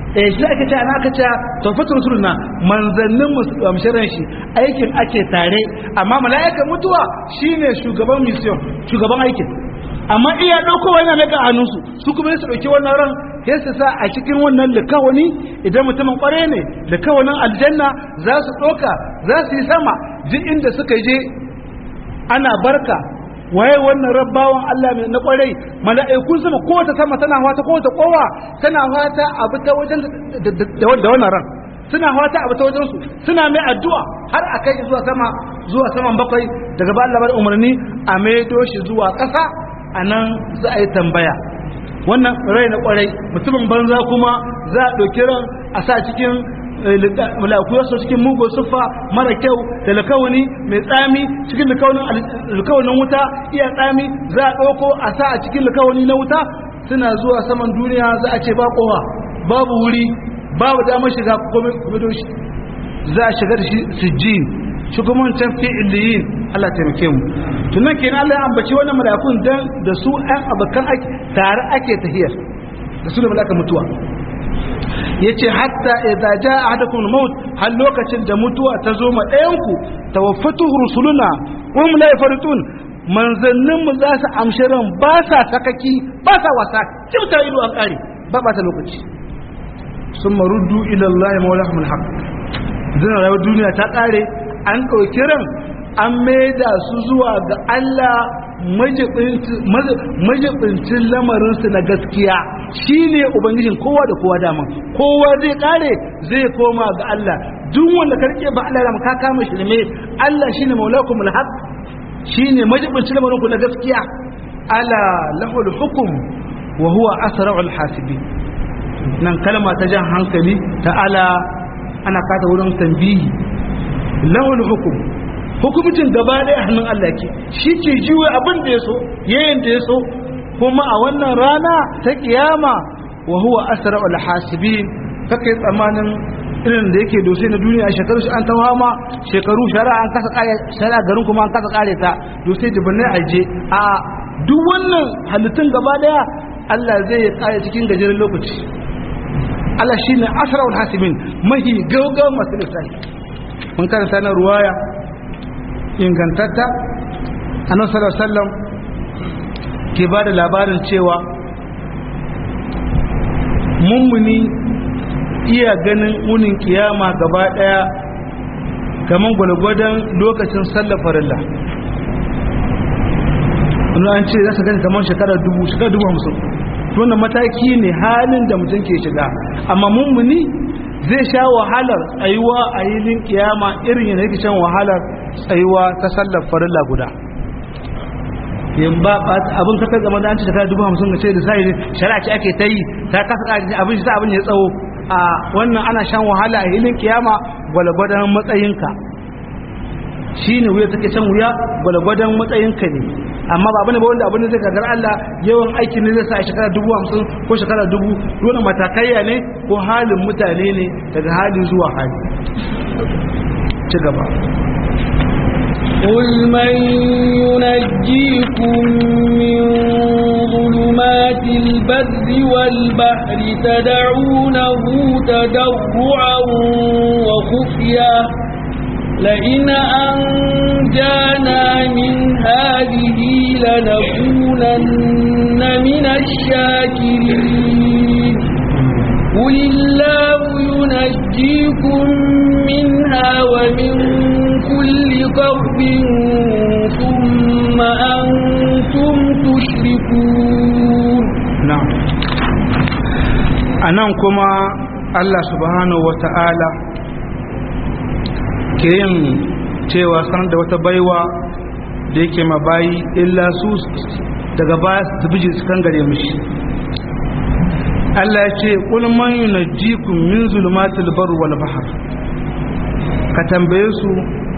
eh shi ake cewa ana aka cewa tawfatul rusuluna manzannin mushirin shi aikin ake tare amma mala'ikan mutuwa shine shugaban mission shugaban aikin amma iya dauko wannan daga hannunsu su kuma su dauki wannan ran sai su sa a cikin wannan likawani idan mutumin kware ne likawanin aljanna za su doka za su yi sama duk inda suka je ana barka waye wannan rabbawan Allah mai na kwarai mala'ikun sama kowace sama tana wata kowace kowa tana wata abu ta wajen da wannan ran suna wata abu ta wajen su suna mai addu'a har a kai zuwa sama zuwa saman bakwai daga ba Allah umarni a maido shi zuwa ƙasa a nan za a yi tambaya wannan rai na kwarai mutumin banza kuma za a ɗauki ran a sa cikin malaku yaso cikin mugu siffa mara kyau da lakawani mai tsami cikin lakawanin wuta iya tsami za a ɗauko a sa a cikin lakawani na wuta suna zuwa saman duniya za a ce ba kowa babu wuri babu damar shiga kuma shi za a shiga da shi sijjin shi kuma wancan fi'iliyin Allah taimake mu tunan kenan Allah ya ambaci wannan malakun dan da su ɗan abokan ake tare ake tahiyar da su da malaka mutuwa yace hatta idza jaa ahadakum al-maut har lokacin da mutuwa ta zo ma ɗayan ku tawaffatuhu rusuluna wa hum la yafarutun manzannin mu za su amshi ran ba sa sakaki ba sa wasa kimta ido an kare ba ba ta lokaci summa ruddu ila Allah mawlahum al-haq zan rayuwar duniya ta kare an ɗauki ran an maida su zuwa ga Allah majibincin lamarinsu na gaskiya shi ne ubangijin kowa da kowa dama kowa zai kare zai koma ga Allah duk wanda karke ba Allah da ka kama shi ne Allah shine maulakum alhaq shine majibincin lamarinku na gaskiya ala lahul hukum wa huwa asra'ul hasibin nan kalma ta jan hankali ta ala ana kata wurin tambihi lahul hukum hukumcin gaba ɗaya hannun Allah ke shi ke jiwe abin da ya so yayin da ya so kuma a wannan rana ta kiyama wa huwa asra'ul hasibin kake tsamanin irin da yake dosai na duniya a shekaru an ta ma shekaru shari'a an kasa kare shari'a garin kuma an kasa kare ta dosai jibanai aje a duk wannan halittun gaba ɗaya Allah zai kare cikin gajeren lokaci Allah shine asra'ul hasibin mahi gaugawa masu lissafi mun karanta na ruwaya ingantatta annabi sallallahu alaihi wasallam ke ba da labarin cewa mummuni iya ganin unin kiyama gaba daya kaman gwalgwadon lokacin sallar farilla an ce za su gani kamar shekara dubu shekara dubu hamsin wannan mataki ne halin da mutum ke shiga amma mummuni zai sha wahalar tsayuwa a yilin kiyama irin yana yake shan wahalar tsayuwa ta sallar farilla guda yin ba abin ka kai zama da an ci shekara dubu hamsin ga ce da sai shari'a ce ake ta yi ta kasa ƙari abin shi sa abin ya tsawo a wannan ana shan wahala a yilin kiyama gwalgwadon matsayinka shi ne wuya take shan wuya gwalgwadon matsayinka ne amma ba abin da wanda abin da zai gagar Allah yawan aikin ne zai sa a shekara dubu hamsin ko shekara dubu dole matakaiya ne ko halin mutane ne daga hali zuwa hali ci gaba قل من ينجيكم من ظلمات البر والبحر تدعونه تضرعا وخفيا لئن أنجانا من هذه لنكونن من الشاكرين قل الله ينجيكم منها ومن كل كرب ثم أنتم تشركون نعم anan kuma Allah subhanahu wata'ala ke yin cewa sanar da wata baiwa da yake mabayi illa su daga baya su biji su kan gare mishi Allah ya ce qul man yunajjikum min zulumatil barri wal bahr ka tambaye su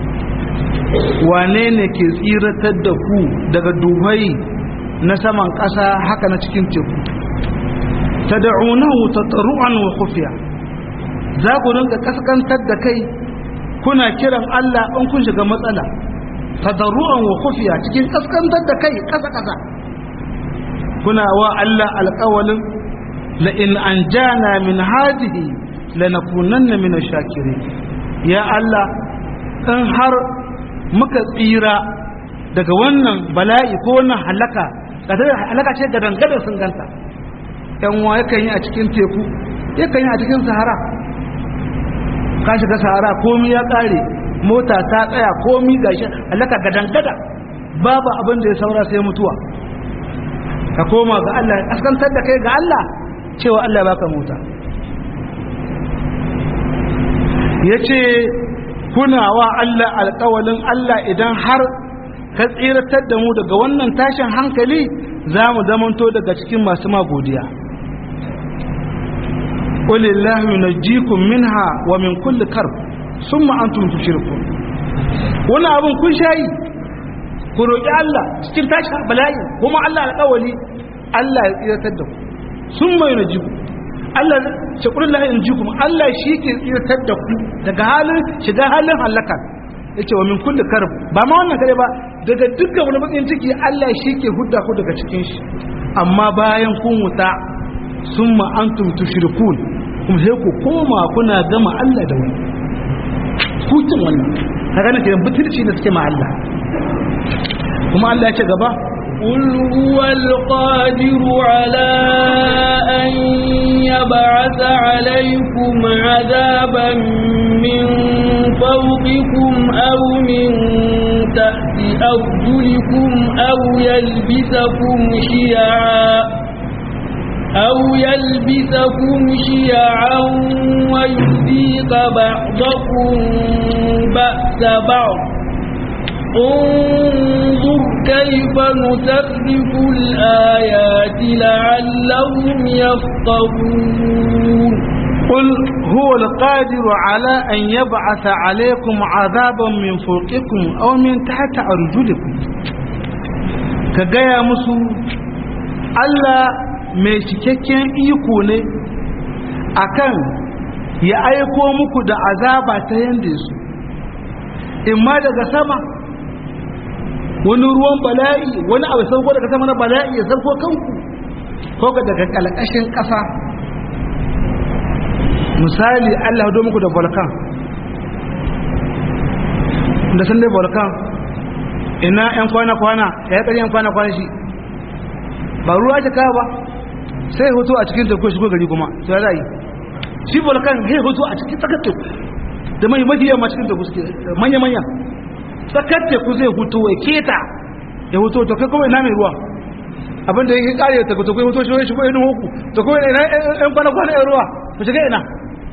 wane ne ke tsiratar da ku daga duhai na saman ƙasa haka na cikin teku tad'unahu tatru'an wa khufiya za ku rinka kaskantar da kai kuna kiran Allah in kun shiga matsala tadarru'an wa khufiya cikin kaskantar da kai kasa kasa kuna wa Allah alƙawalin la in anjana min hadhihi lanakunanna min ash-shakirin ya Allah in har muka tsira daga wannan bala'i ko wannan halaka halaka ce ga dangadar sun ganta yan wa yakan yi a cikin teku yakan yi a cikin sahara ka shiga sahara komi ya kare mota ta tsaya komi gashi halaka ga dangada babu abin da ya saura sai mutuwa ka koma ga Allah askantar da kai ga Allah cewa Allah baka mota yace kuna wa Allah alƙawalin Allah idan har ka tsiratar da mu daga wannan tashin hankali za mu zamanto daga cikin masu magodiya ƙulillahu yunajjikum minha wa min kulli karb summa antum tushrikun wani abin kun shayi ku roƙi Allah cikin tashin bala'i kuma Allah alƙawali Allah ya tsiratar da ku summa yunajjikum Allah ce ƙulillahu yunajjikum Allah shi ke tsiratar da ku daga halin shiga halin halaka yace wa min kulli karb ba ma wannan kare ba daga dukkan wani bakin ciki Allah shi ke hudda ku daga cikin shi amma bayan kun wuta summa antum tushrikun kuma sai ku koma kuna gama Allah da wani hutun wannan kaga ne kiran butulci da suke ma Allah kuma Allah ya ce gaba قل هو القادر على أن يبعث عليكم عذابا من فوقكم أو من تحت أرجلكم أو يلبسكم شيعا أو يلبسكم شيعا ويذيق بعضكم بأس بعض انظر كيف نسرف الآيات لعلهم يفقهون قل هو القادر على أن يبعث عليكم عذابا من فوقكم أو من تحت أرجلكم كجاية مسو Allah mai cikakken iko ne akan ya aiko muku da azaba ta yanda su imma daga sama wani ruwan bala'i wani abu sauko daga sama na bala'i ya sauko kanku ko ga daga kalkashin ƙasa misali Allah do muku da volcan da sun dai volcan ina yan kwana-kwana ya yi yan kwana-kwana shi ba ruwa ake kawo ba sai hoto a cikin teku shigo gari kuma sai za yi shi volcan ya hoto a cikin tsakar teku da mai mafi yamma cikin teku suke manya-manya tsakar teku zai hoto ya keta ya hoto to kai kuma ina mai ruwa abinda ya kare ta to kai hoto shi wani shigo yin hoku to kuma ina yan kwana-kwana yan ruwa ku shiga ina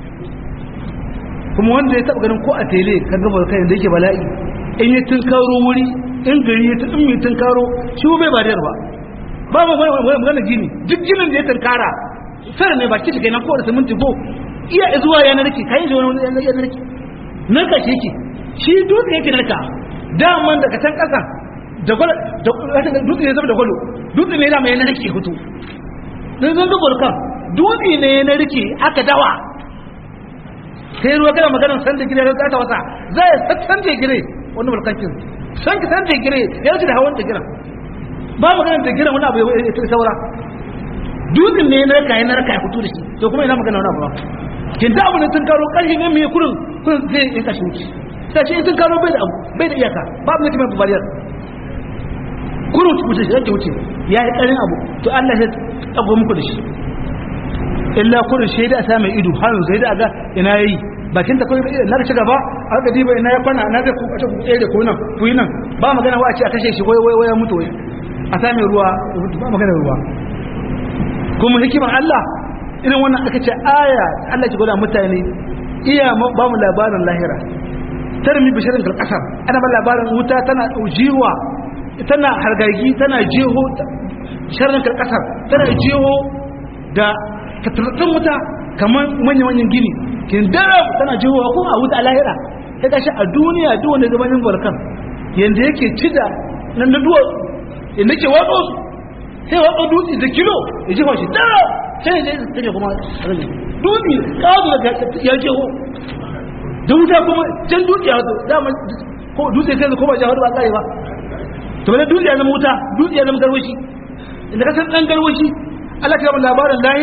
kuma wanda ya taba ganin ko a tele ka ga volcan da yake bala'i in yi tunkaro wuri in gari ya in mai tunkaro shi bai ba ba ba mu magana gini duk ginin da ya tunkara sai ne baki ta kenan ko da siminti ko iya zuwa ya narke kai shi wani ya narke narka shi yake shi dutse yake narka daman daga can kasa da gwala da dutse ne zama da gwalo dutse ne da mai narke hutu dan zan dubar kan dutse ne ya narke aka dawa sai ruwa kana maganar san da gire da ta wasa zai san da gire wannan mulkancin san ka san da gire ya wuce da hawan da gire ba magana da gina wani abu ya ta saura dutsen ne na kayan na raka ya fito da shi to kuma ina magana wani abu ba kin da abu ne tun karo ƙarfi ne mai kurin kurin zai yi kashi wuce ta ce tun karo bai da abu bai da iyaka ba abu ne kuma bariyar kurin wuce shi yake wuce ya yi ƙarin abu to Allah ya tsago muku da shi illa kurin shaida a sa mai ido har zai da aga ina yayi bakin ta kawai na da shiga ba a ga diba ina ya kwana na zai ku ta ku tsere ko nan ku yi nan ba magana wa a ce a kashe shi wai wai ya mutu wai a sami ruwa ba magana ruwa kuma hikimar Allah irin wannan aka ce aya Allah ke gwada mutane iya ba mu labarin lahira tarmi bishirin kalkasar ana ba labarin wuta tana jiwa tana hargagi tana jeho sharin kalkasar tana jeho da tattattun wuta kamar manya-manyan gini kin daram tana jeho ko a wuta a lahira ya gashi a duniya duk wanda gabanin barkan yanda yake cida nan da duwa inda ke watsa su sai watsa dutse da kilo ya jefa shi dara sai ya je take kuma rage dutse kawo da ya je ho da wuta kuma can dutse ya wato dama ko dutse sai ko ba ja ba kare ba to ne dutse ya zama wuta dutse ya zama garwashi inda ka san dan garwashi Allah ya ba labarin lahira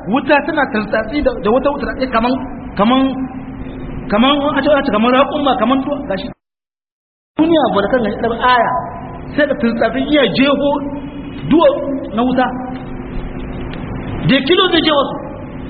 wuta tana tantsatsi da da wata wuta kaman kaman kaman a ce a kaman raƙumma kaman to gashi duniya ba da kan gashi da aya sai da tantsatsi iya jeho duwa na wuta da kilo zai je wasu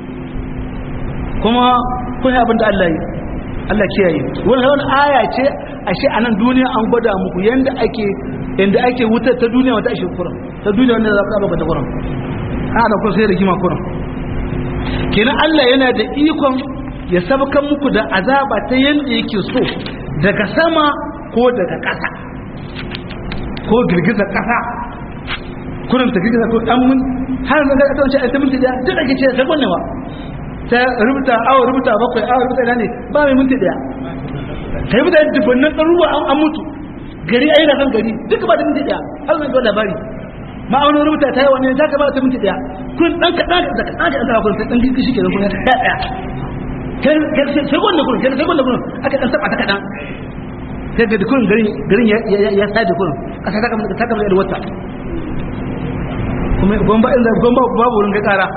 kuma kun yi abin da Allah yi Allah kiyaye wannan wani aya ce ashe a nan duniya an gwada muku yanda ake yanda ake wutar ta duniya wata ashe kuran ta duniya wanda za ku ba ta kuran a da kun sai rigima kuran kenan Allah yana da ikon ya sabkan muku da azaba ta yanda yake so daga sama ko daga ƙasa ko girgizar ƙasa kurin ta girgiza ko dan mun har da ta wace ta minti da duk ake ce ta gwannewa ta rubuta awa rubuta bakwai awa rubuta ina ne ba mai minti daya kai mutane dubannan ɗaruwa an mutu gari ayi kan gari duka ba da minti daya har zai ga labari ma'aunin rubuta ta yi wani za ka ba ta minti daya kun ɗan kaɗan da kaɗan da ɗan kun sai ɗan gishi ke da kun ya ɗaya sai gwanda kun sai gwanda kun aka ɗan taɓa ta kaɗan sai ga dukkan garin ya sa da kun ƙasa ta kamar ta kamar da wata kuma gomba inda gomba babu wurin ga ƙara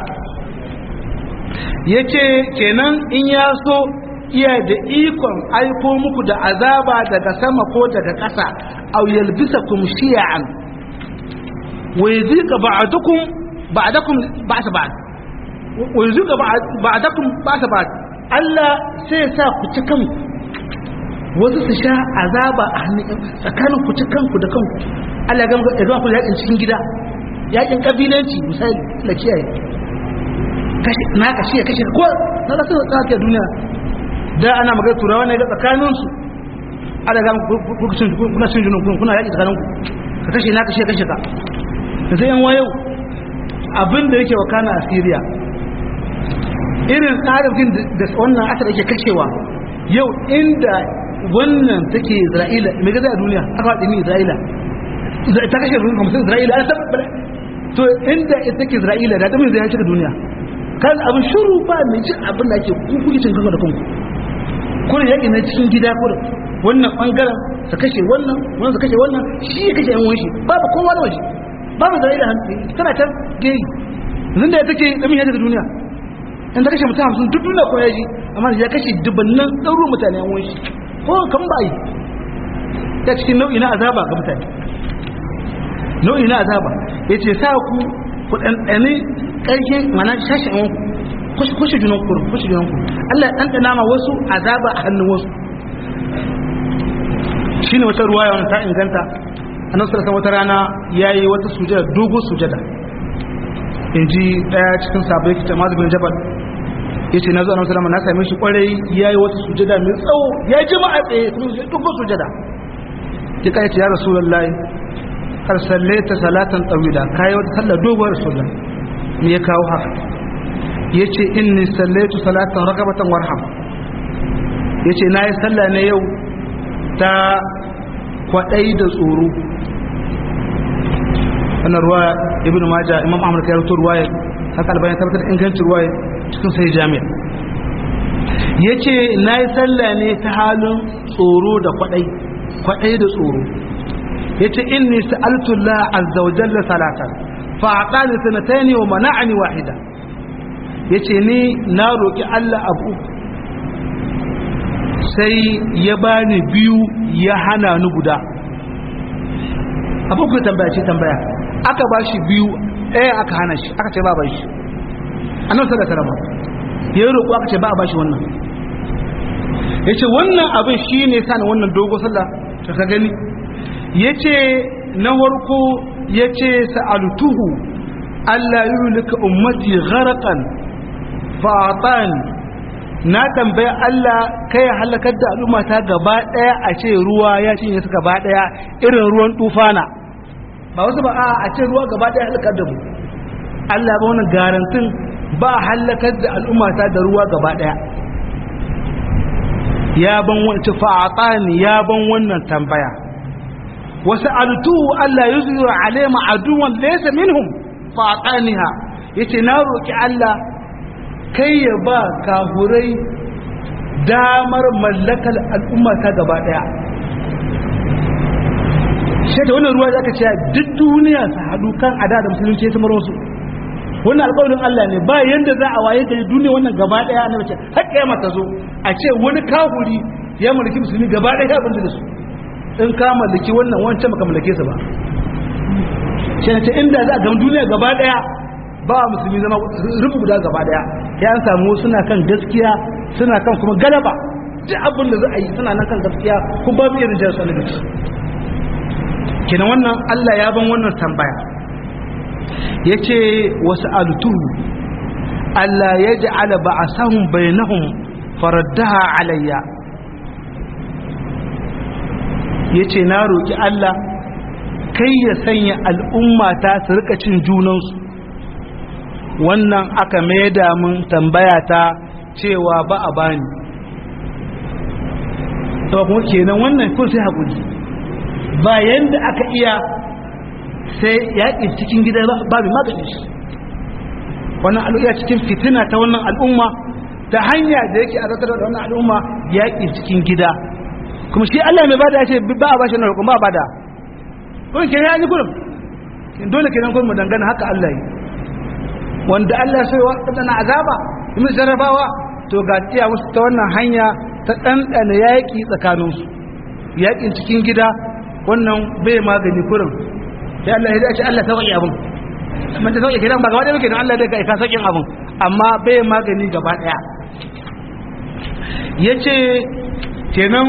yace kenan in ya so iya da ikon aiko muku da azaba daga sama ko daga ƙasa aw yalbisakum shi'an wa yuzika ba'dukum ba'dakum ba'sa ba'd wa yuzika ba'dakum ba'sa ba'd Allah sai sa ku ci kanku wasu su sha azaba a hannun tsakanin ku ci kanku da kanku Allah ya ga ga ku yakin cikin gida yakin kabilanci misali la kiyaye kashi na kashi ya kashe ko na da sun tsaka duniya da ana magana turawa ne ga tsakanin su ala ga kucin kuna sun jinu kuna yaki tsakanin ku ka kashe na kashe kashe ka da sai yan wayo abin da yake wakana a Syria irin tsarin da wannan aka da yake kashewa yau inda wannan take Isra'ila me ga a duniya aka faɗi ni Isra'ila ta kashe hamsin Isra'ila an tabbata to inda ita take Isra'ila da damin zai shiga duniya kan abin shuru ba mai cin abin da ake kuku cin kanka da kanku kuna yaƙi na cikin gida kuma wannan bangaren su kashe wannan wannan su kashe wannan shi ya kashe yan wanshi babu kowa da waje babu Isra'ila tana can geyi yanzu da ya take damin ya shiga duniya in ta kashe mutum hamsin duk duniya ko ya ji amma ya kashe dubannan ɗauro mutane yan wanshi ko kan ba yi ta cikin nau'i na azaba ga mutane nau'i na azaba ya ce sa ku ku ɗanɗane ƙarshen mana shashin wanku kushe junan ku kushe junan ku Allah ya ɗanɗana ma wasu azaba a hannun wasu shi ne wata ruwa wani ta inganta a nan sarasa wata rana ya yi wata sujada dogo sujada in ji ɗaya cikin sabai kita mazu bin jabal ya ce na zuwa na musulama na same shi kwarai ya yi wata sujada mai tsawo ya ji ma a tsaye kuma dogo sujada ya kai ce ya rasu lallai kar sallaita salatan tsawila kayi wata sallar doguwar rasulullah me ya kawo haka yace inni sallaitu salatan rakabatan warham yace nayi sallah ne yau ta kwadai da tsoro wannan ruwa ibnu majah imam ahmad ya rawaito ruwaya haka albayan tabbatar ingancin ruwaya cikin sai jami'a yace nayi sallah ne ta halin tsoro da kwadai kwadai da tsoro yace inni sa'altu Allah azza wa jalla salatan fa aqani sanatayn wa mana'ani wahida yace ni na roki Allah abu sai ya bani biyu ya hana ni guda abu ku tambaya ce tambaya aka bashi biyu ɗaya aka hana shi aka ce ba ba shi annabi sallallahu alaihi wasallam ya roƙo aka ce ba a bashi wannan yace wannan abin shine sani wannan dogo sallah ka gani ya ce na warko ya ce sa'altuhu Allah yi lika ummati gharakan fa'atan na tambaya Allah kai halakar da al'ummata gaba daya a ce ruwa ya cinye su gaba daya irin ruwan tufana ba wasu ba a ce ruwa gaba daya halakar da mu Allah ba wani garantin ba halakar da al'ummata da ruwa gaba daya ya ban wani fa'atani ya ban wannan tambaya وسألته ألا يظهر عليهم عدوا ليس منهم فأعطانها yace na roki Allah kai ya ba kafurai damar mallakar al'umma ta gaba daya shi da wannan ruwa da aka ce duk duniya su haɗu kan ada da musulunci ya samar wasu wannan alƙawarin Allah ne ba yanda za a waye gari duniya wannan gaba daya annabi ce har kiyama ta zo a ce wani kafuri ya mulki musulmi gaba daya abin da su in ka mallaki wannan wancan baka mallake sa ba shi ne ce inda za a gama duniya gaba daya ba musulmi zama rubu guda gaba daya ya an samu suna kan gaskiya suna kan kuma galaba duk abin da za a yi suna nan kan gaskiya kuma babu irin jihar su da kenan wannan Allah ya ban wannan tambaya ya ce wasu alutuhu Allah ya ji ala ba a sahun bayanahun faraddaha alayya ya ce na roƙi Allah kai ya sanya al'umma ta su rika cin junansu wannan aka mai mun tambaya ta cewa ba a bani ta kuma kenan wannan kun sai haƙuri bayan da aka iya sai yaƙi cikin gida ba mai magani shi wannan al'umma cikin fitina ta wannan al'umma ta hanya da yake azatar da wannan al'umma yaƙi cikin gida kuma shi Allah mai bada ya ce ba a bashi na roƙon ba a bada kuma ke ya yi kurum dole kenan kuma mu dangana haka Allah yi wanda Allah sai wa kadana azaba kuma jarrabawa to ga tiya musu ta wannan hanya ta ɗanɗana yaƙi tsakaninsu yaƙin cikin gida wannan bai magani kurum sai Allah ya ce Allah sauƙi abin man ta sauƙi kiran ba gaba ɗaya muke Allah da ka sauƙin abin amma bai magani gaba ɗaya ya ce kenan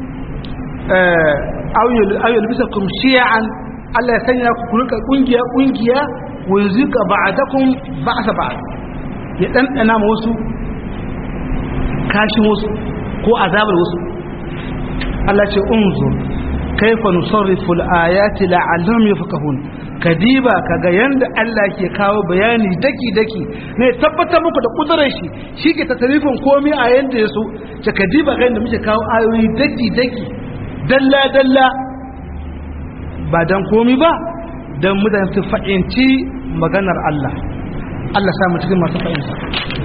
auyul bisa kum shi'an Allah ya sanya ku rika kungiya kungiya wa yuzika ba'dakum ba'sa ba'd ya ɗanɗana ma wasu kashin wasu ko azabar wasu Allah ce unzur kaifa nusarrifu al-ayati la'allahum yafqahun kadiba kaga yanda Allah ke kawo bayani daki daki ne tabbatar muku da kudurar shi shike tasarifin komai a yanda yaso ce kadiba ga yanda muke kawo ayoyi daki daki dalla dalla ba dan komai ba dan mutane su fahimci maganar Allah Allah sa mu cikin masu fahimta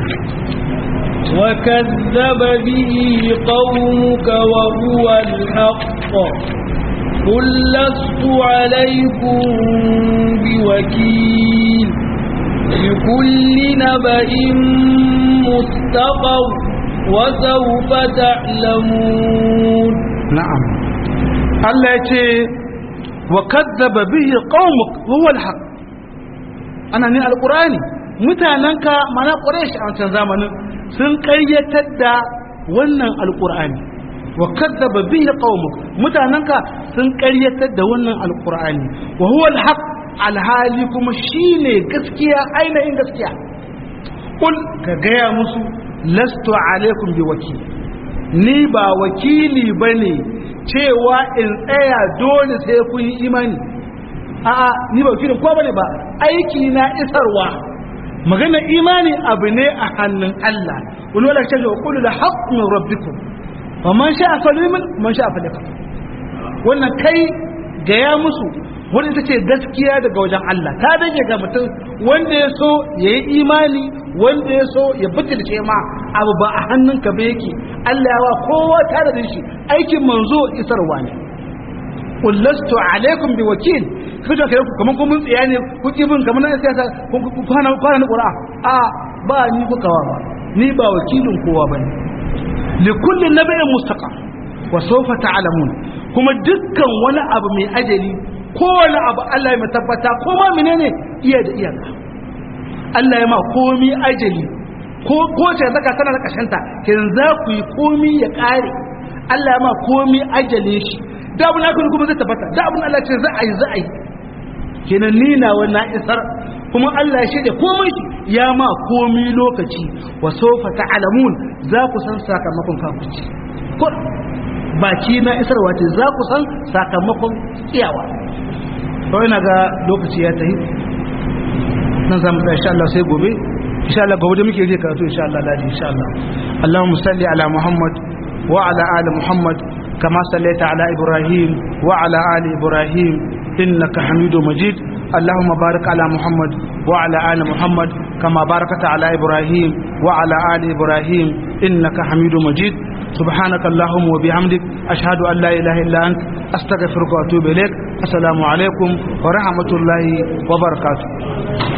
وكذب به قومك وهو الحق قل لست عليكم بوكيل لكل نبأ مستقر وسوف تعلمون نعم الله يتي وكذب به قومك وهو الحق أنا ني القرآن mutanenka mana ƙwarai a wancan zamanin sun ƙayyatar da wannan alƙur'ani wa kadzaba bihi qaumuk mutananka sun ƙaryatar da wannan alqur'ani wa huwa alhaq alhali kuma shine gaskiya ainihin gaskiya kul ka gaya musu lastu alaikum biwakil ni ba wakili bane cewa in tsaya dole sai kun yi imani a'a ni ba wakilin ko bane ba aiki na isarwa magana imani abu ne a hannun Allah wani wala ce ga qul la haqqu min rabbikum wa man sha'a falyumin man sha'a falyakfur wannan kai gaya musu wanda ita ce gaskiya daga wajen Allah ta dage ga mutum wanda ya so ya yi imani wanda ya so ya butulce ma abu ba a hannunka ba yake Allah ya wa kowa tare da shi aikin manzo isarwa ne kullastu alaikum bi wakil kaje kai ku kaman kun tsiya ne ku kibin kaman na siyasa ku kwana kwana qur'a a ba ni ku kawa ba ni ba wakilin kowa bane li kulli nabiyyin mustaqam wa sawfa ta'lamun kuma dukkan wani abu mai ajali kowane abu Allah ya tabbata ko ma menene iya da iyaka Allah ya ma komi ajali ko ko ce zaka tana da kashanta kin za ku yi komi ya kare Allah ya ma komi ajale shi da abin da kuma zai tabbata da abin Allah ce za a yi za a yi kenan ni na wannan isar kuma Allah ya shaida komai shi ya ma komi lokaci wa sawfa ta'lamun za ku san sakamakon kafirci ko baki na isarwa ce za ku san sakamakon tsiyawa to ina ga lokaci ya tafi nan zamu da insha Allah sai gobe insha Allah gobe da muke je karatu insha Allah ladi insha Allah Allahumma salli ala Muhammad wa ala ali Muhammad kama sallaita ala Ibrahim wa ala ali Ibrahim innaka Hamidum Majid اللهم بارك على محمد وعلى آل محمد كما باركت على إبراهيم وعلى آل إبراهيم إنك حميد مجيد سبحانك اللهم وبحمدك أشهد أن لا إله إلا أنت أستغفرك وأتوب إليك السلام عليكم ورحمة الله وبركاته